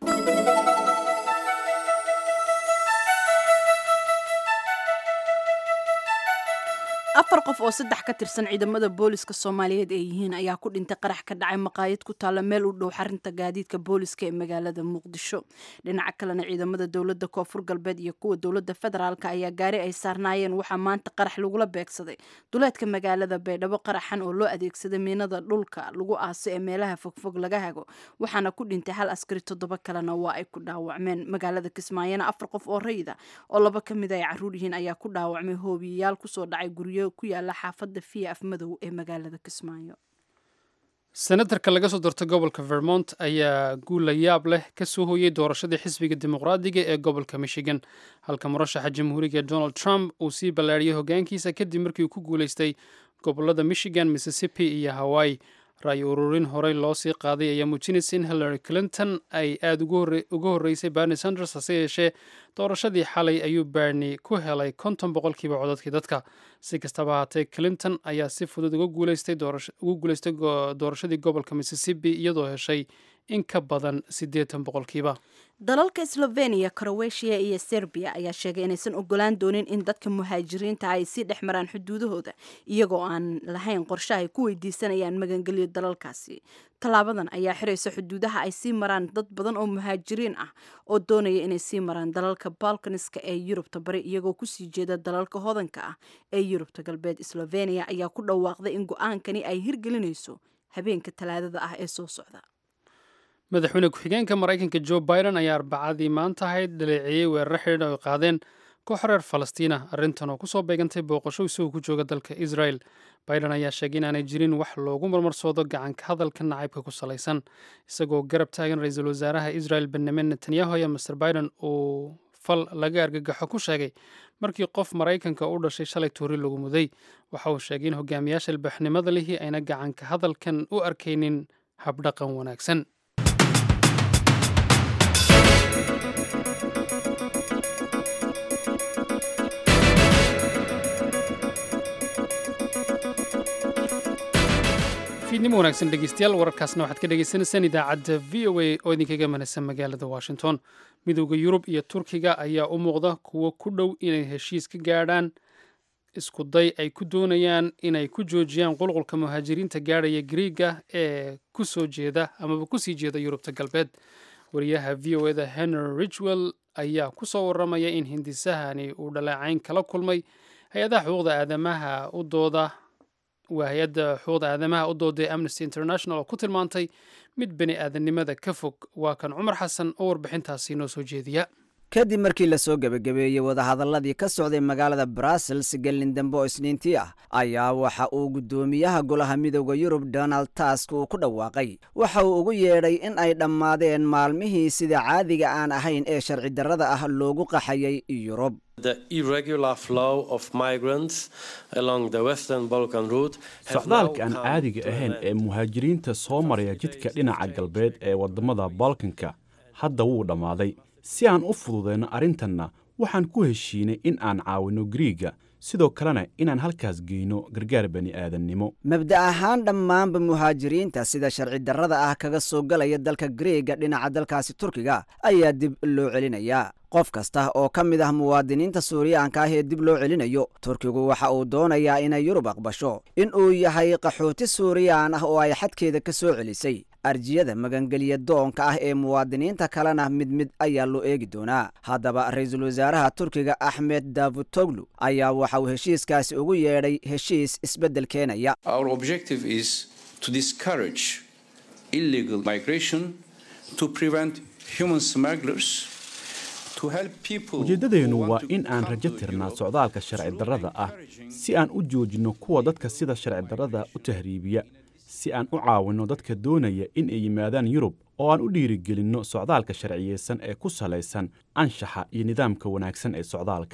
afar qof oo saddex ka tirsan ciidamada booliska soomaaliyeed ay yihiin ayaa ku dhintay qarax ka dhacay maqaayad ku taalla meel u dhow xarinta gaadiidka booliska ee magaalada muqdisho dhinaca kalena ciidamada dowladda koonfur galbeed iyo kuwa dowladda federaalka ayaa gaari ay saarnaayeen waxaa maanta qarax lagula beegsaday duleedka magaalada baydhabo qaraxan oo loo adeegsaday miinada dhulka lagu aaso ee meelaha fogfog laga hago waxaana ku dhintay hal askari toddoba kalena waa ay ku dhaawacmeen magaalada kismaayona afar qof oo rayida oo laba ka mid ay caruur yihiin ayaa ku dhaawacmay hoobiyayaal kusoo dhacay guryo ku yaala xaafadda fiya afmadow ee magaalada kismaayo senatarka laga soo doortay gobolka vermont ayaa guul la yaab leh ka soo hooyey doorashadii xisbiga dimuqraadiga ee gobolka michigan halka murashaxa jamhuuriga donald trump uu sii ballaariyey hoggaankiisa kadib markii uu ku guulaystay gobolada michigan mississippi iyo hawaii ra-y ururin horey loo sii qaaday ayaa muujinaysa in hillary clinton ay aada uga horreysay berni sanders hase yeeshee doorashadii xalay ayuu berni ku helay konton boqolkiiba codadkii dadka si kastaba ahaatee clinton ayaa si fudud uga guuleystay doorashadii gobolka mississippi iyadoo heshay in ka badan siddeetan boqolkiiba dalalka slovenia crowetiya iyo serbiya ayaa sheegay inaysan ogolaan doonin in dadka muhaajiriinta ay sii dhex maraan xuduudahooda iyagoo aan lahayn qorshe ay ku weydiisanayaan magangelyo dalalkaasi tallaabadan ayaa xiraysa xuduudaha ay sii maraan dad badan oo muhaajiriin ah oo doonaya inay sii maraan dalalka balkaniska ee yurubta bari iyagoo kusii jeeda dalalka hodanka ah ee yurubta galbeed slovenia ayaa ku dhawaaqday in go-aankani ay hirgelinayso habeenka talaadada ah ee soo socda madaxweyne ku-xigeenka maraykanka jo biden ayaa arbacadii maanta ahayd dhaleeceeyey weeraro xidhiidh ay qaadeen koox reer falastiina arrintan oo kusoo beegantay booqasho isagoo ku jooga dalka israel biden ayaa sheegay inaanay jirin wax loogu marmarsoodo gacanka hadalka nacaybka ku salaysan isagoo garab taagan ra-iisul wasaaraha israel benyamin netanyahu ayaa master biden uu fal laga argagaxo ku sheegay markii qof maraykanka u dhashay shalay tuuri lagu muday waxa uu sheegay in hogaamiyaasha ilbaxnimada lihii ayna gacanka hadalkan u arkaynin habdhaqan wanaagsan fiidnimo wanaagsan dhegeystayaal wararkaasna waxaad ka dhegeysaneysaan idaacadda v o a oo idinkaga manaysan magaalada washington midooda yurub iyo turkiga ayaa u muuqda kuwo ku dhow inay heshiis ka gaadhaan isku day ay ku doonayaan inay ku joojiyaan qulqulka muhaajiriinta gaadhaya griiga ee kusoo jeeda amaba kusii jeeda yurubta galbeed wariyaha v o eda henry richwell ayaa kusoo waramaya in hindisahani uu dhaleecayn kala kulmay hay-adaha xuquuqda aadamaha u dooda waa hay-adda xuquuqda aadamaha u dooday amnesty international oo ku tilmaantay mid bani aadamnimada ka fog waa kan cumar xasan oo warbixintaasi noo soo jeediya kadib markii la soo gebagabeeyey wadahadalladii ka socday magaalada brussels gelin dambe oo isniintii ah ayaa waxa uu guddoomiyaha golaha midooda yurub donald task uu ku dhawaaqay waxa uu ugu yeedhay in ay dhammaadeen maalmihii sida caadiga aan ahayn ee sharci darrada ah loogu qaxayay yurub socdaalka aan caadiga ahayn ee muhaajiriinta soo maraya jidka dhinaca galbeed ee waddamada balkanka hadda wuu dhammaaday si aan u fududayno arrintanna waxaan ku heshiinay in aan caawinno griiga sidoo kalena inaan halkaas geyno gargaar bani aadannimo mabda ahaan dhammaanba muhaajiriinta sida sharci darrada ah kaga soo galaya dalka griiga dhinaca dalkaasi turkiga ayaa dib loo celinayaa qof kasta oo ka mid ah muwaadiniinta suuriyaanka ah ee dib loo celinayo turkigu waxa uu doonayaa inay yurub aqbasho in uu yahay qaxooti suuriyaan ah oo ay xadkeeda ka soo celisay arjiyada magangeliya doonka ah ee muwaadiniinta kalena mid mid ayaa loo eegi doonaa haddaba ra-iisul wasaaraha turkiga axmed davutoglu ayaa waxa uu heshiiskaasi ugu yeedhay heshiis isbeddel keenaya ujeeddadeennu waa in aan rajo tirnaa socdaalka sharci darrada ah si aan u joojinno kuwa dadka sida sharci darrada u tahriibiya si aan u caawinno dadka doonaya in ay yimaadaan yurub oo aan u dhiirigelinno socdaalka sharciyeysan ee ku salaysan anshaxa iyo nidaamka wanaagsan ee socdaalka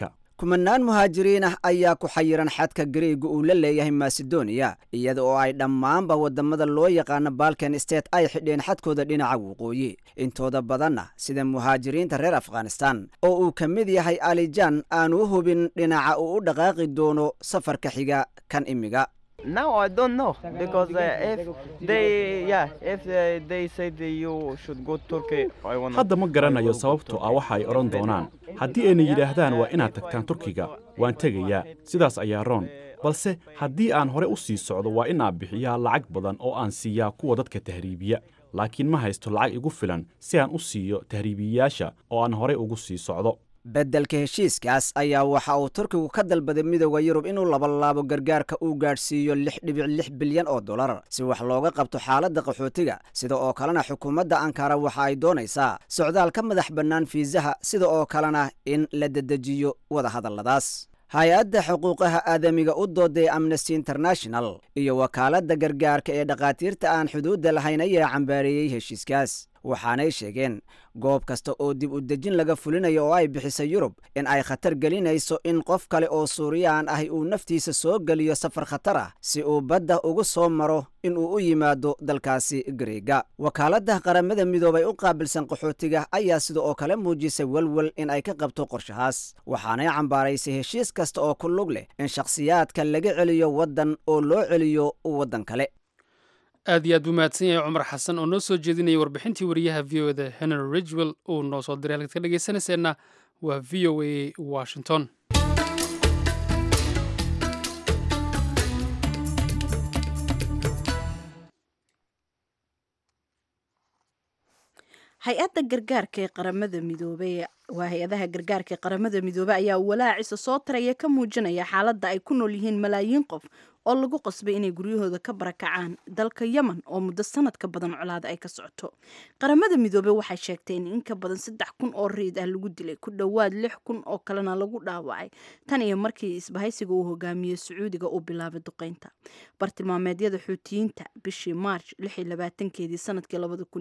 kumanaan muhaajiriin ah ayaa ku xayiran xadka gariega uu la leeyahay masedoniya iyada oo ay dhammaanba wadamada loo yaqaano balkan state ay xidheen xadkooda dhinaca waqooyi intooda badanna sida muhaajiriinta reer afghanistan oo uu ka mid yahay alijan aanu u hubin dhinaca uu u dhaqaaqi doono safarka xiga kan imiga Now I don't know because uh, if they yeah if uh, they say that you should go Turkey I wanna hadda ma garanayo sababtoo ah waxa ay odhan doonaan haddii ayna yidhaahdaan waa inaad tagtaan turkiga waan tegayaa sidaas ayaa roon balse haddii aan hore u sii socdo waa inaan bixiyaa lacag badan oo aan siiyaa kuwa dadka tahriibiya laakiin ma haysto lacag igu filan si aan u siiyo tahriibiyayaasha oo aan horey ugu sii socdo beddelka heshiiskaas ayaa waxa uu turkigu ka dalbaday midooda yurub inuu labalaabo gargaarka uu gaadhsiiyo lix dhibic lix bilyan oo dollar si wax looga qabto xaaladda qaxootiga sida oo kalena xukuumadda ankara waxa ay doonaysaa socdaal ka madax bannaan fiisaha sida oo kalena in la dedejiyo wadahadalladaas hay-adda xuquuqaha aadamiga u dooday amnesty international iyo wakaaladda gargaarka ee dhakhaatiirta aan xuduudda lahayn ayaa cambaareeyey heshiiskaas waxaanay sheegeen goob kasta oo dib u dejin laga fulinayo oo ay bixisay yurub in ay khatar gelinayso in qof kale oo suuriyaan ahi uu naftiisa soo geliyo safar khatar ah si uu badda ugu soo maro in uu u yimaado dalkaasi gareega wakaaladda qaramada midoobay u qaabilsan qaxootiga ayaa sida oo kale muujisay welwel in ay ka qabto qorshahaas waxaanay cambaaraysay heshiis kasta oo ku lug leh in shakhsiyaadka laga celiyo waddan oo loo celiyo waddan kale aad iyo aad buu mahadsan yahay cumar xasan oo noo soo jeedinayay warbixintii wariyaha v o da henry ridgwell uu noo soo diray halkaad ka dhegaysanayseena waa v o a washington hay-adda gargaarka ee qaramada midoobey waa hay-adaha gargaarka ee qaramada midoobey ayaa walaacisa soo taraya ka muujinaya xaaladda ay ku nool yihiin malaayiin qof oo lagu qasbay inay guryahooda ka barakacaan dalka yemen oo muddo sanad ka badan colaada ay ka socoto qaramada midoobey waxay sheegtay in in ka badan saddex kun oo riid ah lagu dilay ku dhowaad lix kun oo kalena lagu dhaawacay tan iyo markii isbahaysiga uu hogaamiyey sacuudiga uu bilaabay duqeynta bartilmaameedyada xuutiyiinta bishii march keedii sanadkii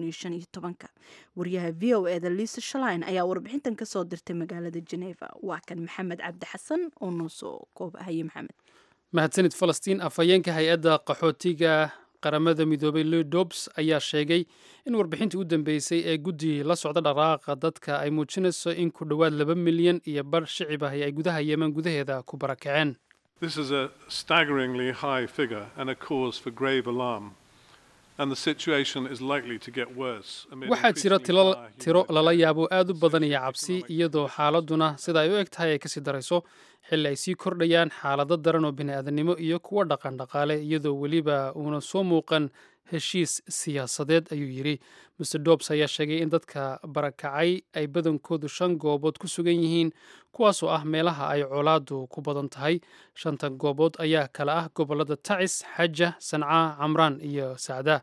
wariyaha v o eda liisa shalain ayaa warbixintan kasoo dirtay magaalada geneva waa kan maxamed cabdi xasan oo noo soo koobahaye maxamed mahadsanid falastiin afhayeenka hay-adda qaxootiga qaramada midoobay lou dobs ayaa sheegay in warbixintii u dambeysay ee guddi la socda dhaqaaqa dadka ay muujinayso in ku dhowaad laba milyan iyo bar shicib ahi ay gudaha yemen gudaheeda ku barakaceen This is a staggeringly high figure and a cause for grave alarm. And the situation is likely to get worse. amid waxaa jira increasingly tilo dire tiro lala yaabo aad u badan iyo cabsi iyadoo xaaladuna sida ay u eg tahay ay kasii darayso xilli ay sii kordhayaan xaalado daran oo bini'aadanimo iyo kuwo dhaqan dhaqaale iyadoo weliba uuna soo muuqan heshiis siyaasadeed ayuu yidhi mr dobs ayaa sheegay in dadka barakacay ay badankoodu shan goobood ku sugan yihiin kuwaasoo ah meelaha ay colaadu ku badan tahay shanta goobood ayaa kala ah gobollada tacis xaja sanca camraan iyo sacda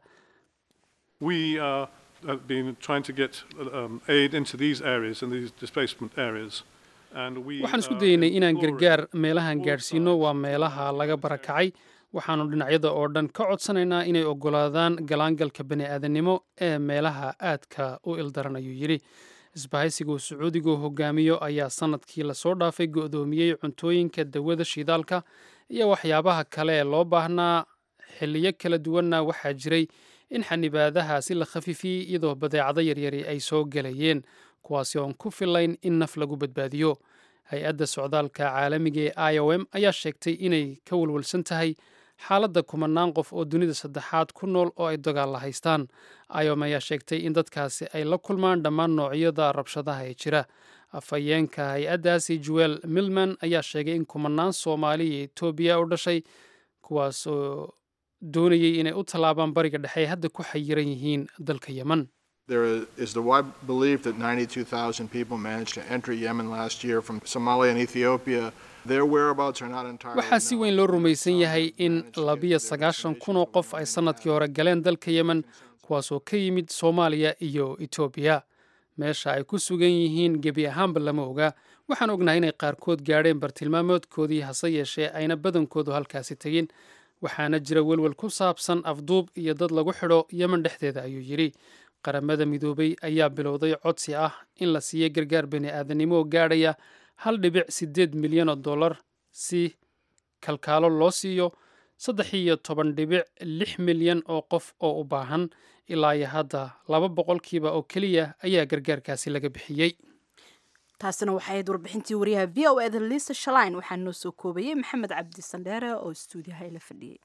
We uh, have been trying to get um, aid into these areas and these displacement areas. And we waxaan isku are dayeynay inaan exploring gargaar meelahan gaadhsiino waa meelaha laga barakacay waxaanu dhinacyada oo dhan ka codsanaynaa inay oggolaadaan galaangalka bani'aadanimo ee meelaha aadka u ildaran ayuu yidhi isbahaysiga uu sacuudigu hogaamiyo ayaa sanadkii lasoo dhaafay go'doomiyey cuntooyinka dawada shidaalka iyo waxyaabaha kale ee loo baahnaa xilliyo kala duwanna waxaa jiray in xanibaadahaasi la khafifiyey iyadoo badeecado yaryari ay soo gelayeen kuwaasi oon ku filayn in naf lagu badbaadiyo hay-adda socdaalka caalamiga ee i o m ayaa sheegtay inay ka walwalsan tahay xaaladda kumanaan qof oo dunida saddexaad ku nool oo ay dagaalla haystaan i o m ayaa sheegtay in dadkaasi ay la kulmaan dhammaan noocyada rabshadaha ee jira afhayeenka hay-addaasi joel milman ayaa sheegay in kumanaan soomaali iyo etoobiya u dhashay kuwaas oo doonayay inay u tallaabaan bariga dhexe ay hadda ku xayiran yihiin dalka yemen There is the wide belief that 92,000 people managed to enter Yemen last year from Somalia and Ethiopia. Their whereabouts are not entirely waxaa si weyn loo rumaysan yahay in labiyo sagaashan kun oo qof ay sannadkii hore galeen dalka yemen kuwaasoo ka yimid soomaaliya iyo etoobiya meesha ay ku sugan yihiin gebi ahaanba lama oga waxaan ognahay inay qaarkood gaadheen bartilmaamoodkoodii hase yeeshee ayna badankoodu halkaasi tegin waxaana jira welwel ku saabsan afduub iyo dad lagu xidho yemen dhexdeeda ayuu yidhi qaramada midoobay ayaa bilowday codsi ah in la siiyo gargaar bani aadanimo oo gaadhaya hal dhibic siddeed milyan oo dollar si kalkaalo loo siiyo saddex iyo toban dhibic lix milyan oo qof oo u baahan ilaa iyo hadda laba boqolkiiba oo keliya ayaa gargaarkaasi laga bixiyey taasina waxay ahayd warbixintii wariyaha v o eda liisa shalain waxaa noo soo koobayey maxamed cabdi sandheere oo stuudiyaha ila fadhiyey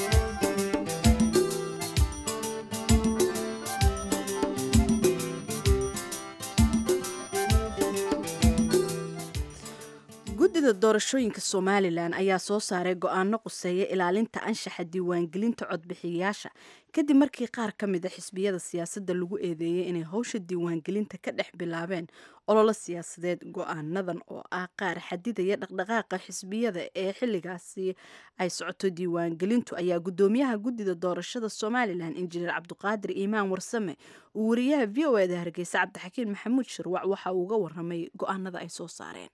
guddida doorashooyinka somalilan ayaa soo saaray go-aano quseeya ilaalinta anshaxa diiwaangelinta codbixiyayaasha kadib markii qaar ka mid a xisbiyada siyaasadda lagu eedeeyey inay howsha diiwaangelinta ka dhex bilaabeen ololo siyaasadeed go-aanadan oo ah qaar xadidaya dhaqdhaqaaqa xisbiyada ee xilligaasi ay socoto diiwaangelintu ayaa guddoomiyaha guddida doorashada somalilan injineer cabdiqaadir iimaan warsame uu wariyaha v o eda hargeysa cabdixakiin maxamuud shirwac waxa uu uga waramay go-aanada ay soo saareen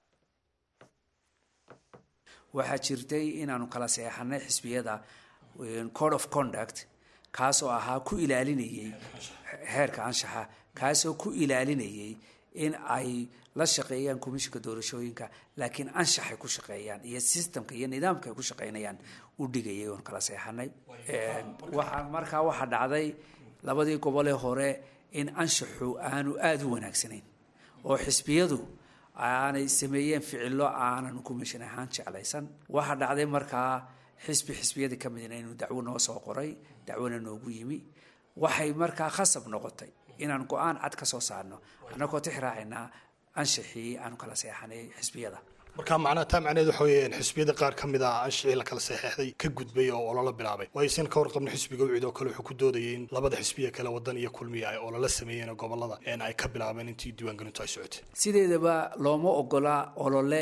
waxaa jirtay inaanu kala seexanay xisbiyada code of conduct kaasoo ahaa ku ilaalinayay heerka anshaxa kaasoo ku ilaalinayay in ay la shaqeeyaan komishinka doorashooyinka laakiin anshaxay ku shaqeeyaan iyo systemka iyo nidaamka ay ku shaqeynayaan u dhigayay oon kala seexanay waxaa markaa waxaa dhacday labadii gobolee hore in anshaxu aanu aada u wanaagsanayn oo xisbiyadu aanay sameeyeen ficilo aanan kumishin ahaan jeclaysan waxaa dhacday markaa xisbi xisbiyadii ka midna inuu dacwo noo soo qoray dacwona noogu yimi waxay markaa khasab noqotay inaan go-aan cad ka soo saarno annagoo tix raacaynaa anshaxii aanu kala seexanay xisbiyada marka macnaha taa macnaheed waxa weeye xisbiyada qaar ka mid ah anshixii la kala saxeexday ka gudbay oo ololo bilaabay waayo sin ka warqabno xisbiga ucid oo kale wuxuu ku doodayay in labada xisbiya kale wadan iyo kulmiya ay ololo sameeyeen gobolada een ay ka bilaabeen intii diiwaangelintu ay socotay sideedaba looma ogola olole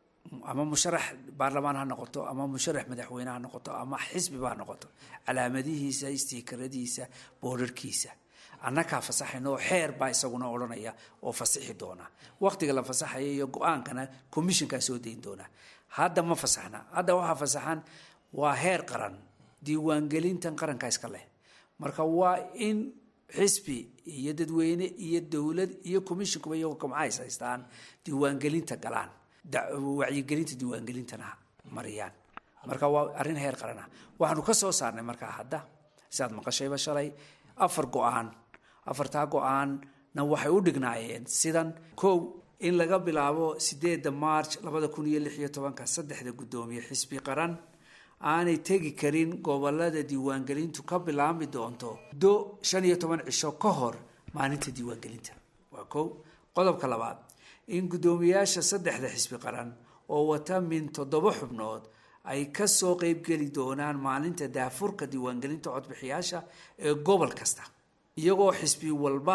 ama musharax baarlamaan ha noqoto ama musharax madaxweyne ha noqoto ama xisbiba ha noqoto calaamadihiisa istiikaradiisa boorarkiisa annakaa fasaxayna oo xeer baa isaguna odhanaya oo fasixi doona waqtiga la fasaxaya iyo go-aankana commissionkaa soo dayn doona hadda ma fasaxna hadda waxaa fasaxan waa heer qaran diiwaangelintan qaranka iska leh marka waa in xisbi iyo dadweyne iyo dowlad iyo commissionkuba iyagoo kamcays haystaan diiwaangelinta galaan wacyigelinta diiwaangelintana mariyaan marka waa arrin heer qaran ah waxaanu ka soo saarnay markaa hadda sidaad maqashayba shalay afar go-aan afartaa go-aanna waxay u dhignaayeen sidan kow in laga bilaabo sideedda march labada kun iyo lix iyo tobanka saddexda guddoomiye xisbi qaran aanay tegi karin gobolada diiwaangelintu ka bilaabmi doonto do shan iyo toban cisho ka hor maalinta diiwaangelinta waa kow qodobka labaad in guddoomiyaasha saddexda xisbi qaran oo wata min toddoba xubnood ay kasoo qeybgeli doonaan maalinta daafurka diiwaangelinta codbixiyaasha ee gobol kasta iyagoo xisbi walba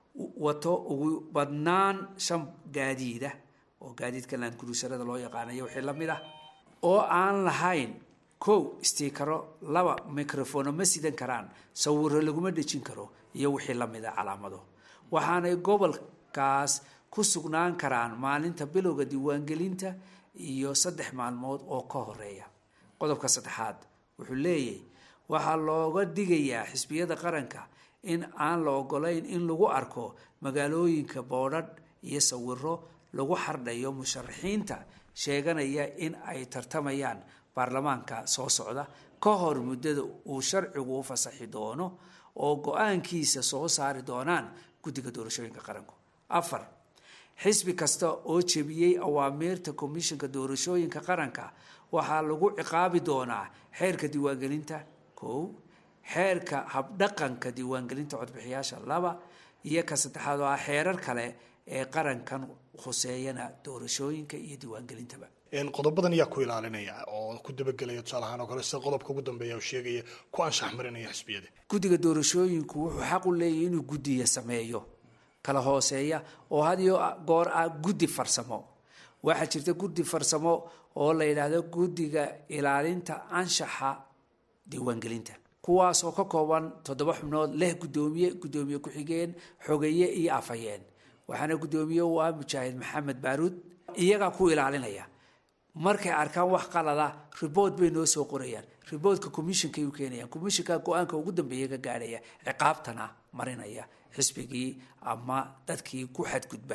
wato ugu badnaan shan gaadiida oo gaadiidka laankuruusarada loo yaqaanayo wixii la mid ah oo aan lahayn kow stiikaro laba microfono ma sidan karaan sawiro laguma dhejin karo iyo wixii la mid a calaamado waxaanay gobolkaas ku sugnaan karaan maalinta bilowga diiwaangelinta iyo saddex maalmood oo ka horeeya qodobka saddexaad wuxuu leeyahy waxaa looga digayaa xisbiyada qaranka in aan la ogolayn in lagu arko magaalooyinka boodhadh iyo sawiro lagu xardhayo musharaxiinta sheeganaya in ay tartamayaan baarlamaanka soo socda ka hor muddada uu sharcigu u fasaxi doono oo go-aankiisa soo saari doonaan guddiga doorashooyinka qaranku afar xisbi kasta oo jebiyey awaamiirta komishinka doorashooyinka qaranka waxaa lagu ciqaabi doonaa xeerka diiwaangelinta kow xeerka habdhaqanka diiwaangelinta codbixiyaasha laba iyo ka saddexaad oo ah xeerar kale ee qarankan khuseeyana doorashooyinka iyo diiwaangelintaba qodobadan ayaa ku ilaalinaya oo ku dabagelaya tusaale ahaan oo kale sida qodobka ugu dambeeya oo sheegaya ku anshax marinaya xisbiyada guddiga doorashooyinku wuxuu xaq u leeyahy inuu guddiya sameeyo kala hooseeya oo had iyo goor ah guddi farsamo waxaa jirta guddi farsamo oo la yidhaahdo guddiga ilaalinta anshaxa diiwaangelinta kuwaas oo ka kooban toddoba xubnood leh guddoomiye guddoomiye ku-xigeen xogeeye iyo afhayeen waxaana guddoomiye u ah mujaahid maxamed baaruud iyagaa ku ilaalinaya markay arkaan wax qalada ribort bay noo soo qorayaan riboortka commissionkay u keenayaan commissionka go-aanka ugu dambeeya ka gaadhaya ciqaabtana marinaya xisbigii ama dadkii ku xadgudba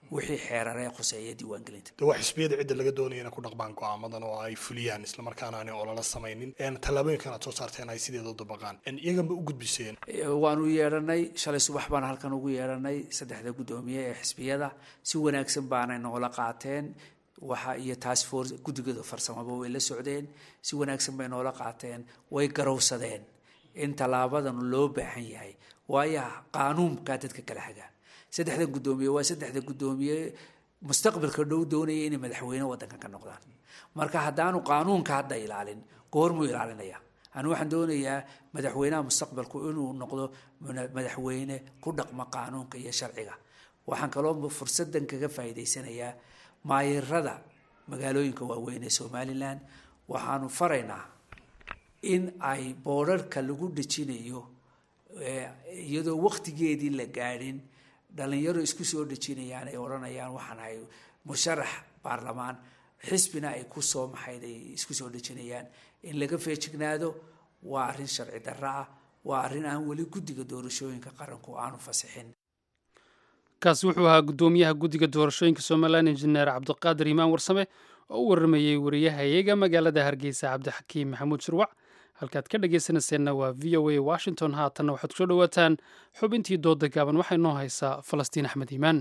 wixii xeeraree khuseeya diiwaangelinta de waa xisbiyada cidda laga doonaya inay ku dhaqmaan go'aamadan oo ay fuliyaan islamarkaana aanay olala samaynin tallaabooyinkan aad soo saarteen ay sideeda u dabaqaan iyaganba u gudbiseen waanu yeedhanay shalay subax baan halkan ugu yeedhanay saddexda guddoomiye ee xisbiyada si wanaagsan baanay noola qaateen waxa iyo task force guddigooda farsamaba way la socdeen si wanaagsan bay noola qaateen way garowsadeen in tallaabadan loo baahan yahay waayo qaanuunkaa dadka kala hagaa saddexdan guddoomiye waa saddexda guddoomiye mustaqbalka dhow doonaya inay madaxweyne waddankan ka noqdaan marka haddaanu qaanuunka hadda ilaalin goormuu ilaalinaya anu waxaan doonayaa madaxweynaha mustaqbalku inuu noqdo madaxweyne ku dhaqma qaanuunka iyo sharciga waxaan kaloo fursadan kaga faa'iidaysanayaa maayirada magaalooyinka waaweyn ee somalilan waxaanu faraynaa in ay boodharka lagu dhejinayo iyadoo waktigeedii la gaadhin dhalinyaro isku soo dhejinayaan ay odhanayaan waxaan ahay musharax baarlamaan xisbina ay ku soo maxayd ay isku soo dhejinayaan in laga feejignaado waa arrin sharci darro ah waa arrin aan weli guddiga doorashooyinka qaranku aanu fasixin kaasi wuxuu ahaa guddoomiyaha guddiga doorashooyinka somalilan injineer cabdiqaadir imaan warsame oo u waramayey wariyahayaga magaalada hargeysa cabdixakiim maxamuud shirwac halkaad ka dhegaysanayseena waa v o a washington haatanna waxaad kusoo dhowaataan xubintii dooda gaaban waxay noo haysaa falastiin axmed iimaan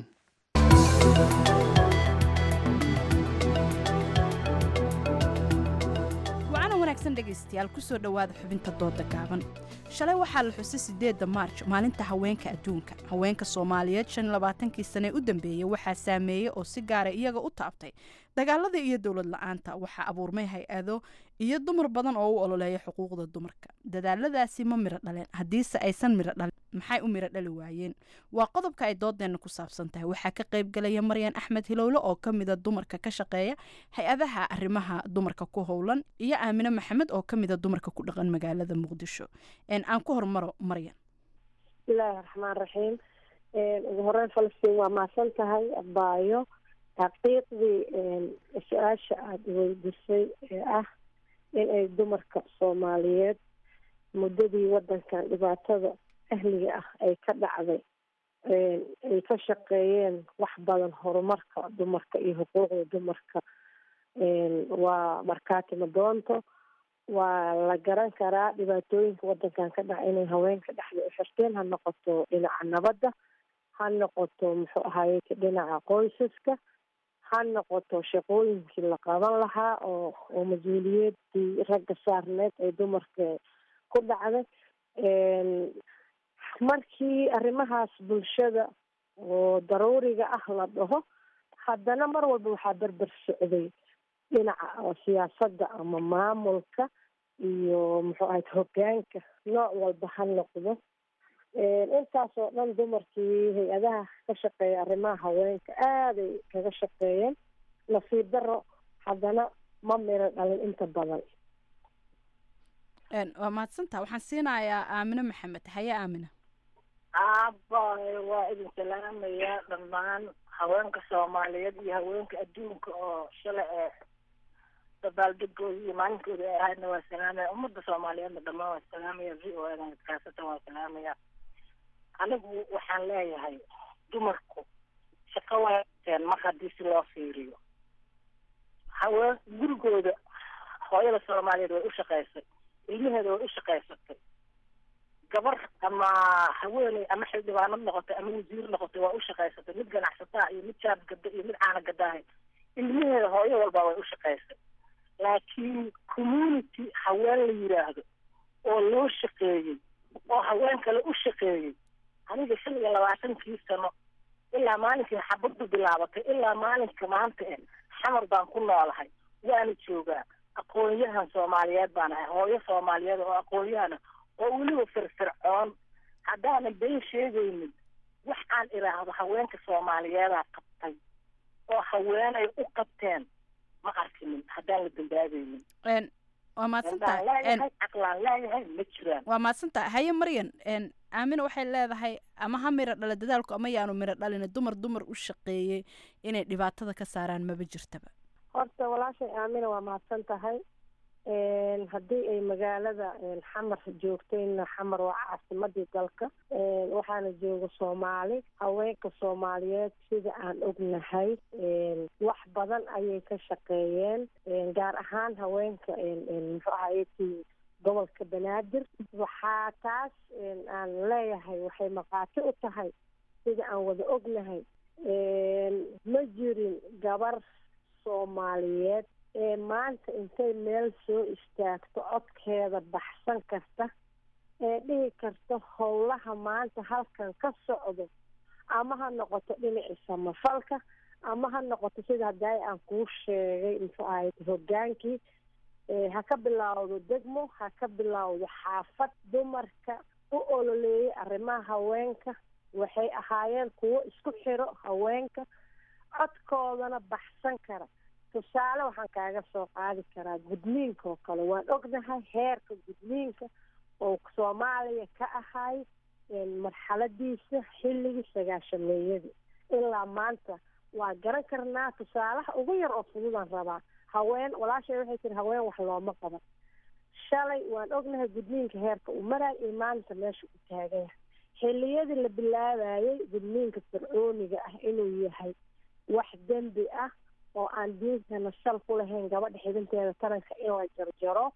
wacana wanaagsan dhegaystayaal kusoo dhowaada xubinta dooda gaaban shalay waxaa la xusay sideedda maarj maalinta haweenka adduunka haweenka soomaaliyeed shan labaatankii sane u dambeeyey waxaa saameeyey oo si gaara iyaga u taabtay dagaalada iyo dowlad la-aanta waxaa abuurmay hay-ado iyo dumar badan oo u ololeeya xuquuqda dumarka dadaaladaasi ma miro dhaleen haddiise aysan miro dhalin maxay u miro dhali waayeen waa qodobka ay doodeenna ku saabsan tahay waxaa ka qaybgalaya maryan axmed hilowle oo ka mida dumarka ka shaqeeya hay-adaha arrimaha dumarka ku howlan iyo aamine maxamed oo ka mida dumarka ku dhaqan magaalada muqdisho aan ku hormaro maryan bismillaahi raxmaan raxiim ugu horeyn falastiin waa mahadsan tahay abaayo xaqiiqdii su-aasha aada weydisay ee ah in ay dumarka soomaaliyeed muddadii waddankan dhibaatada ahliga ah ay ka dhacday ay ka shaqeeyeen wax badan horumarka dumarka iyo xuquuqda dumarka waa markaati madoonto waa la garan karaa dhibaatooyinka waddankan ka dhaca inay haweenka dhexda u xirteen ha noqoto dhinaca nabadda ha noqoto muxuu ahaye dhinaca qoysaska ha noqoto shaqooyinkii la qaban lahaa oo oo mas-uuliyadii ragga saarneed ay dumarka ku dhacday markii arrimahaas bulshada oo daruuriga ah la dhaho haddana mar walba waxaa berber socday dhinaca oo siyaasadda ama maamulka iyo muxuu ahayd hoggaanka nooc walba ha noqdo intaas oo dhan dumarkii hay-adaha ka shaqeeya arrimaha haweenka aaday kaga shaqeeyeen nasiib daro haddana ma miro dhalin inta badan waa mahadsantaha waxaan siinayaa aamine maxamed haye aamine aabbaay waa idin salaamayaa dhammaan haweenka soomaaliyeed iyo haweenka adduunka oo shalay ee dabaaldegooda iyo maalinkooda ay ahaydna waa salaamaya ummadda soomaaliyeedna dhammaan waa salaamaya v o edan kaasatan waa salaamaya anigu waxaan leeyahay dumarku shaqo wateen mar haddii si loo fiiriyo haween gurigooda hooyada soomaaliyeed way u shaqaysay ilmaheeda way u shaqaysatay gabar ama haweeney ama xildhibaanad noqotay ama wasiir noqotay waa u shaqaysatay mid ganacsataa iyo mid jaab gada iyo mid caana gadaahay ilmaheeda hooyo walba way u shaqaysay laakiin community haween la yiraahdo oo loo shaqeeyey oo haween kale u shaqeeyey aniga shan iyo labaatankii sano ilaa maalinkii xabaddu bilaabatay ilaa maalinka maanta eh xamar baan ku noolahay waana joogaa aqoon-yahan soomaaliyeed baan ahay hooyo soomaaliyeed oo aqoon-yahana oo weliba firfircoon haddaanan been sheegaynin wax aan idhaahdo haweenka soomaaliyeedaa qabtay oo haweenay u qabteen ma arkinin haddaan la dambaabaynin waa mahadsantahay leeyahay caqlaan leeyahay ma jiraan waa mahadsantahay haye maryan aamina waxay leedahay ama ha miro dhala dadaalku ama yaanu miro dhalin dumar dumar u shaqeeyey inay dhibaatada ka saaraan maba jirtaba horta walaashay aamina waa mahadsan tahay haddii ay magaalada xamar joogtayna xamar waa caasimadii dalka waxaana jooga soomaali haweenka soomaaliyeed sida aan ognahay wax badan ayay ka shaqeeyeen gaar ahaan haweenka muxuu ahayeti gobolka banaadir waxaa taas aan leeyahay waxay maqaati u tahay sida aan wada ognahay ma jirin gabar soomaaliyeed ee maanta intay meel soo istaagto codkeeda baxsan karta ee dhihi karta howlaha maanta halkan ka socdo ama ha noqoto dhinacii samafalka ama ha noqoto sida haddaay aan kuu sheegay muxuu ahayd hogaankii ha ka bilaawdo degmo ha ka bilaawdo xaafad dumarka u ololeeyay arrimaha haweenka waxay ahaayeen kuwo isku xiro haweenka codkoodana baxsan kara tusaale waxaan kaaga soo qaadi karaa gudniinka oo kale waan ognahay heerka gudniinka oo soomaaliya ka ahay marxaladiisa xilligii sagaashameeyadii ilaa maanta waa garan karnaa tusaalaha ugu yar oo fududaan rabaa haween walaashay waxay tiri haween wax looma qaban shalay waan ognahay gudniinka heerka uu maraay iyo maanta meesha uu taagan yahay xilliyadii la bilaabayay gudniinka fircooniga ah inuu yahay wax dembi ah oo aan diintana sal ku lahayn gabadha xidinteeda taranka in la jarjaro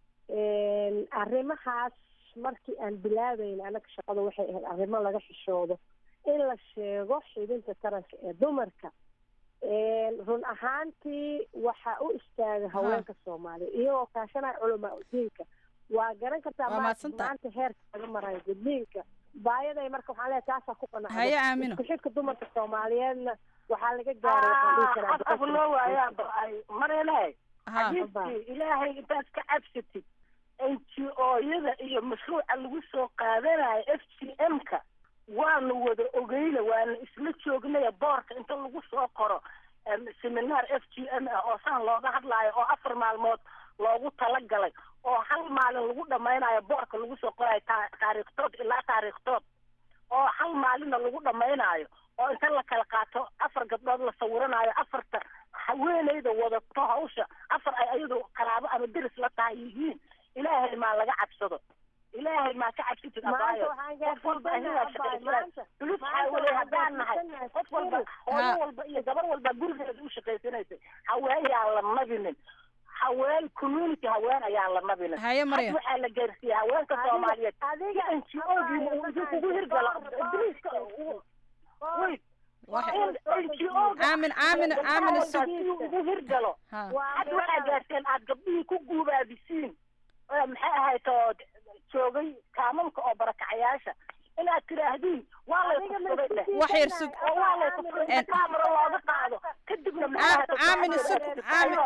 arrimahaas markii aan bilaabayn anaga shaqada waxay ahayd arrimo laga xishoodo in la sheego xidinta taranka ee dumarka run ahaantii waxaa u istaaga haweenka soomaaliya iyagoo kaashanaya culamaa diinka waa garan kartaa maanta heerka laga marayo gudniinka baayaday marka waxaan leeyahay taasaa ku Haye, Aamino. isku xidhka dumarka soomaaliyeedna waxaa laga gaaray waxaan dhihi karaa af loo waayaa ba-ay marele Ha. xadiidkii ilaahay intaad ka cabsatid n g o-yada iyo mashruuca lagu soo qaadanayo f g m-ka waanu wada ogeyna waana isla joognaya boorka inta lagu soo qoro em, seminaar f g m ah oo saan looga hadlaayo oo afar maalmood loogu talagalay oo hal maalin lagu dhamaynayo boorka lagu soo qorayo ta- taariikhtood ilaa taariikhtood oo hal maalinna lagu dhamaynayo oo inta la kala qaato afar gabdhood la sawiranayo afarta haweeneyda wadato hawsha afar ay ayadu qaraabo ama deris la tahay yihiin ilaahay maa laga cabsado ilaahay maa ka cabsatid Maanta abaayo waxaan qof walba gaarsiisanahay ayagaa shaqaysanaya maanta. dulis Maanta waxaa weye waxaan haddaan nahay gaarsiisanahay qof walba Fiiri. hooyo Ha. walba iyo gabar walba gurigeeda u shaqaysanaysay haween yaan la nabinin haween community haween ayaan la nabinin Haye, Maryam. Hadda waxaa la gaarsiiyey haweenka Adiga- soomaaliyeed adiga n g o-giina uu idinkugu hirgalo ibliiska wait Aamin, aamin, aamin, isug. ugu hirgalo Ha. hadda waxaa gaarteen aad gabdhihii ku guubaabisiin oo maxay ahayd oo joogay kaamamka oo barakacayaasha inaad tiraahdin waa lay kufsaday dheh Wax yar sug. oo waa lay kufsaday En- kaamara looga qaado kadibna maxay ahayd aamin, isug. Aamin.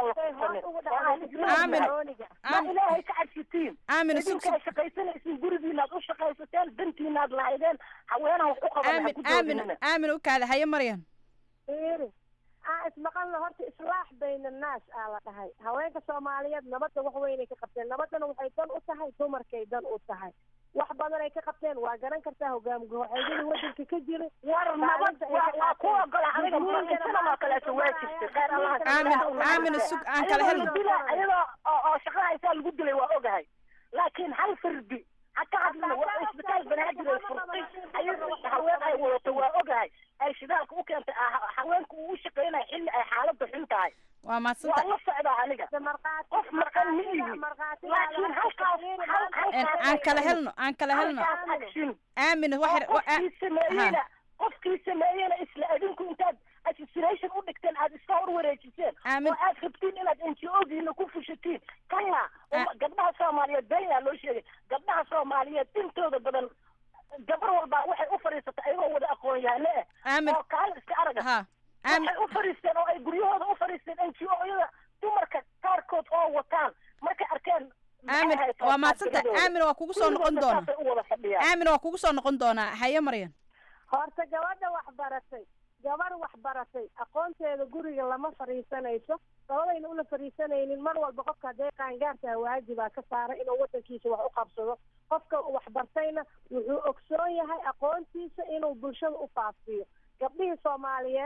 Aamin. ma ilaahay ka cabsitiin Aamin, isug, idinkaa shaqaysanaysiin gurigiinaad u shaqaysateen dantiinaad lahaydeen haweenaha wax u qaban ha aamin ku aamin doodinina aamin u kaada haye maryan fiiri aan ismaqalna horta islaax bayna annaas aa la dhahay haweenka soomaaliyeed nabadda wax weynay ka qabteen nabaddana waxay dan u tahay dumarkay dan u tahay wax badan ay ka qabteen waa garan kartaa hogaam goxeedyadii wadanka ka jiray war nabad waa waa ku ogola aniga intadan oo kaleeto waa jirtay khayr allah Aamin, aamin, sug, aan kala helno. iyadoo oo oo shaqada haysaa lagu dilay waa ogahay laakiin hal fardi ha ka hadlina waa isbitaal banaadir ay furtay ayadoo haween ay wadato waa ogahay ay shidaalka u keentay ah, haweenku uu u shaqaynayo xilli ay xaaladdu xun tahay waa waa mahadsanta la socdaa aniga qof maqan ma ihi laakiin halkaas hal- halkaas aan kala helno aan kala helno halkaas action aamin wax yar wa- qofkii sameeyena qofkii sameeyena isla adinku intaad assassination u dhigteen aad iska hor wareejiseen oo aad rabtiin inaad n g o-giina ku fushatiin kala uma- gabdhaha soomaaliyeed beenyaa loo sheegay gabdhaha soomaaliyeed intooda badan gabar walba waxay u fadhiisatay ayagoo wada aqoon yahane eh Aamin. oo kaala iska araga waxay u fadhiisteen oo ay guryahooda u fadhiisteen n g o-yada dumarka qaarkood oo wataan markay arkeen maxay aamin ahayd waa mahadsanta taageeradooda. aamin waa kugu soo noqon Kulligoodna doona saasay u wada fadhiyaan aamin waa kugu soo noqon doonaa haye maryan horta gabadha wax baratay gabar wax baratay aqoonteeda guriga lama fadhiisanayso labadayna ula fadhiisanaynin mar walba qofka haddee qaangaartaha waajibaa ka saaray inuu wadankiisa wax u qabsado qofka wax bartayna wuxuu ogsoon yahay aqoontiisa inuu bulshada u faafiyo gabdhihii soomaaliyeed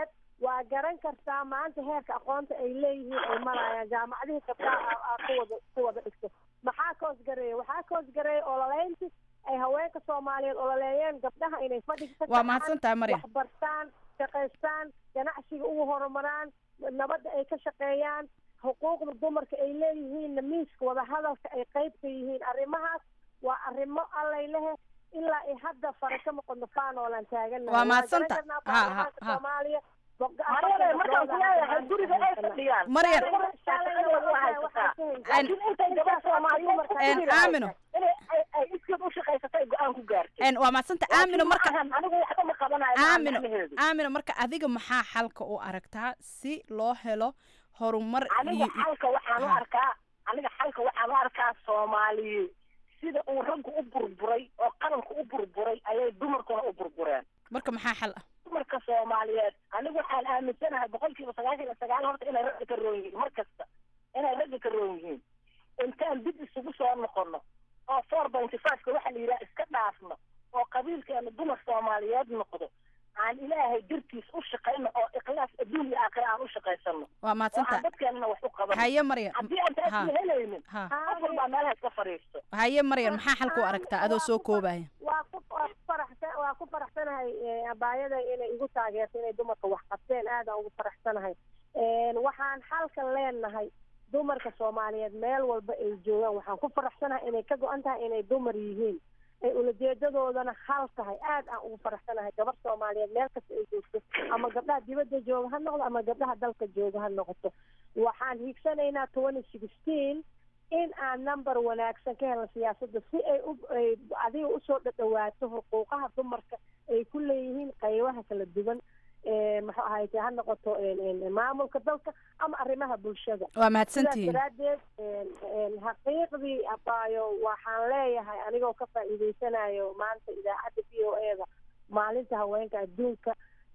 waa garan kartaa maanta heerka aqoonta ay leeyihiin ay marayaan jaamacadihii gabdhaha ku wada ku wada dhigto maxaa ka hoosgareeya waxaa ka hoosgareeya ololeynti ay haweenka soomaaliyeed ololeeyeen gabdhaha inay fadhiga Waa mahadsantahay, Maryam. waxbartaan shaqaystaan ganacsiga ugu horumaraan nabadda ay ka shaqeeyaan xuquuqda dumarka ay leeyihiinna miiska wadahadalka ay qayb ka yihiin arrimahaas waa arrimo allay lehe ilaa ay hadda fara ka noqono faanoolaan taaganahay Waa mahadsanta. garan karnaa Ha, ha, baarlamaanka ha. soomaaliya Maryam, markaan ku leeyahay guriga ay fadhiyaan Maryam. shaqadooda waa haysataa laakiin intay gabar soomaaliyeed En, Aamino. inay ay- ay iskeed u shaqaysatay go-aan ku gaartay En, waa mahadsanta aamino marka anigu waxba ma qabanayo ma aamino macnaheedu. aamino marka adiga maxaa xalka u aragtaa si loo helo horumar aniga iyo xalka waxaan u Ha. arkaa aniga xalka waxaan u arkaa soomaaliye sida uu raggu u burburay oo qaranku u burburay ayay dumarkuna u burbureen marka maxaa xal ah dumarka soomaaliyeed anigu waxaan aaminsanahay boqolkiiba sagaashan iyo sagaal horta inay ragga ka roon yihiin mar kasta inay ragga ka roon yihiin intaan dib isugu soo noqono oo four pointy five-ka waxa la yidhaha iska dhaafno oo qabiilkeena dumar soomaaliyeed noqdo aan ilaahay dartiis u shaqayno oo ikhlaas adduun iyo aakhira aan u shaqaysano waa oo mahadsantahay aan dadkeenana wax u qabano haye Maryam haddii aan taas Ha. la helaynin Ha. qof walbaa meelaha iska fadhiisto haye Maryam maxaa xalka u aragtaa adoo soo koobaya waa ku waa ku faraxsan waa ku faraxsanahay eh, abaayada inay igu taageerto inay dumarka wax qabteen aadaan ugu faraxsanahay En, waxaan xalkan leenahay dumarka soomaaliyeed meel walba ay joogaan waxaan ku faraxsanahay inay ka go-an tahay inay dumar yihiin ay ulajeedadoodana hal tahay aad aan ugu faraxsanahay gabar soomaaliyeed meel kasta ay joogto ama gabdhaha dibadda jooga ha noqdo ama gabdhaha dalka jooga ha noqoto waxaan hiigsanaynaa twenty sixteen in aan number wanaagsan ka helno siyaasadda si ay u ay adiga usoo dhadhawaato xuquuqaha dumarka ay ku leeyihiin qaybaha kala duwan ee muxuu ahayte ha noqoto en- en- maamulka dalka ama arrimaha bulshada Waa mahadsantihiin. sidaas daraaddeed en- en xaqiiqdii abaayo waxaan leeyahay anigoo ka faa'iideysanayo maanta idaacadda v o e da maalinta haweenka adduunka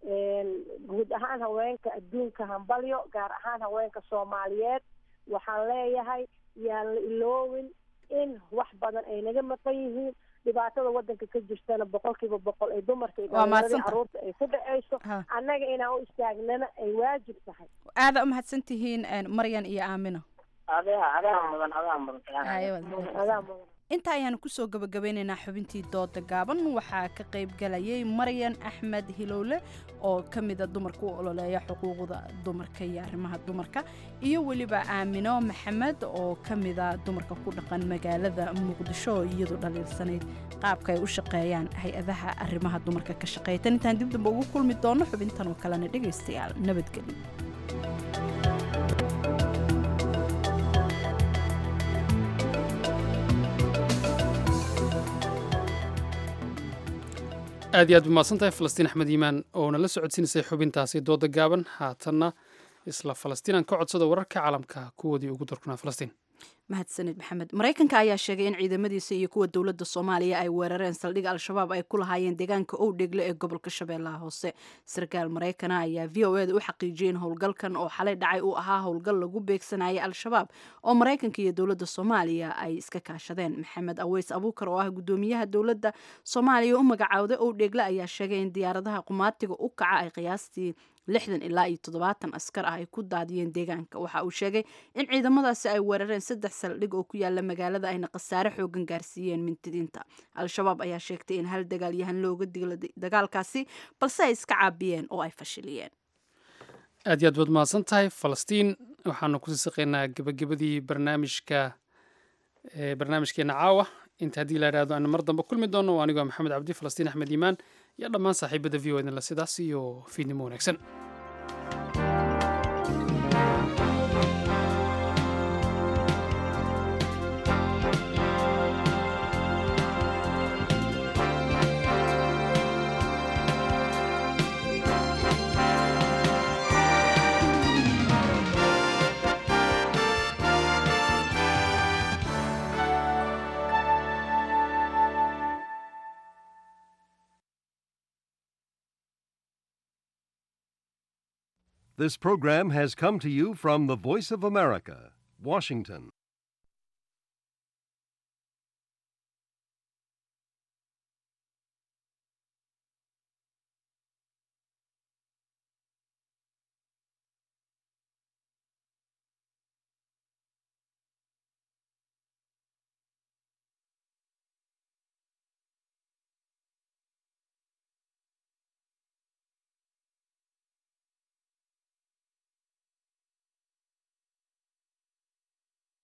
en guud ahaan haweenka adduunka hambalyo gaar ahaan haweenka soomaaliyeed waxaan leeyahay yaan la iloowin in wax badan ay naga maqan yihiin dhibaatada wadanka ka jirtana boqolkiiba boqol ay dumarka iyo Waa dhalinyaradii mahadsantahay. caruurta ay ku dhacayso Ha. annaga inaan u istaagnana ay waajib tahay aada u mahadsantihiin en, Maryan iyo aamino adaa adaa mudan adaa mudan Haye, waad adaa mudan inta ayaanu kusoo gabagabeynaynaa xubintii dooda gaaban waxaa ka qayb galayay maryan axmed hilowle oo ka mida dumarka u ololeeya xuquuqda dumarka iyo arrimaha dumarka iyo weliba aamino maxamed oo ka mida dumarka ku dhaqan magaalada muqdisho oo iyadu dhaliilsanayd qaabka ay u shaqeeyaan hay-adaha arrimaha dumarka ka shaqeeya tan intaan dib damba ugu kulmi doono xubintan oo kalena dhegaystayaal nabadgelyo aad iyo aad umahadsan tahay falastiin axmed iimaan oo nala socodsiinaysay xubintaasi dooda gaaban haatanna isla falastiin aan ka codsado wararka caalamka kuwoodii ugu darkunaa falastiin mahadsanid maxamed maraykanka ayaa sheegay in ciidamadiisa iyo kuwa dowladda soomaaliya ay weerareen saldhig al-shabaab ay ku lahaayeen deegaanka owdhegle ee gobolka shabeellaha hoose sarkaal maraykana ayaa v o eda u xaqiijiyey in howlgalkan oo xalay dhacay uu ahaa howlgal lagu beegsanayay al-shabaab oo maraykanka iyo dowladda soomaaliya ay iska kaashadeen maxamed aweys abuukar oo ah gudoomiyaha dowladda soomaaliya u magacaawday owdhegle ayaa sheegay in diyaaradaha qumaatiga u kaca ay qiyaastii lixdan ilaa iyo toddobaatan askar ah ay ku daadiyeen deegaanka waxa uu sheegay in ciidamadaasi ay weerareen saddex saldhig oo ku yaala magaalada ayna khasaare xoogan gaarsiiyeen mintidiinta al-shabaab ayaa sheegtay in hal dagaalyahan looga digla dagaalkaasi balse ay iska caabiyeen oo ay fashiliyeen aad iyo aad baad mahadsan tahay falastiin waxaanu kusii saqaynaa gebagabadii barnaamijka ee barnaamijkeena caawa inta haddii la idhaahdo aanu mar dambe kulmi doono waa anigoo maxamed cabdi falastiin axmed iimaan iyo dhammaan saaxiibada v o edinla sidaas iyo fiidnimo wanaagsan This program has come to you from the Voice of America, Washington.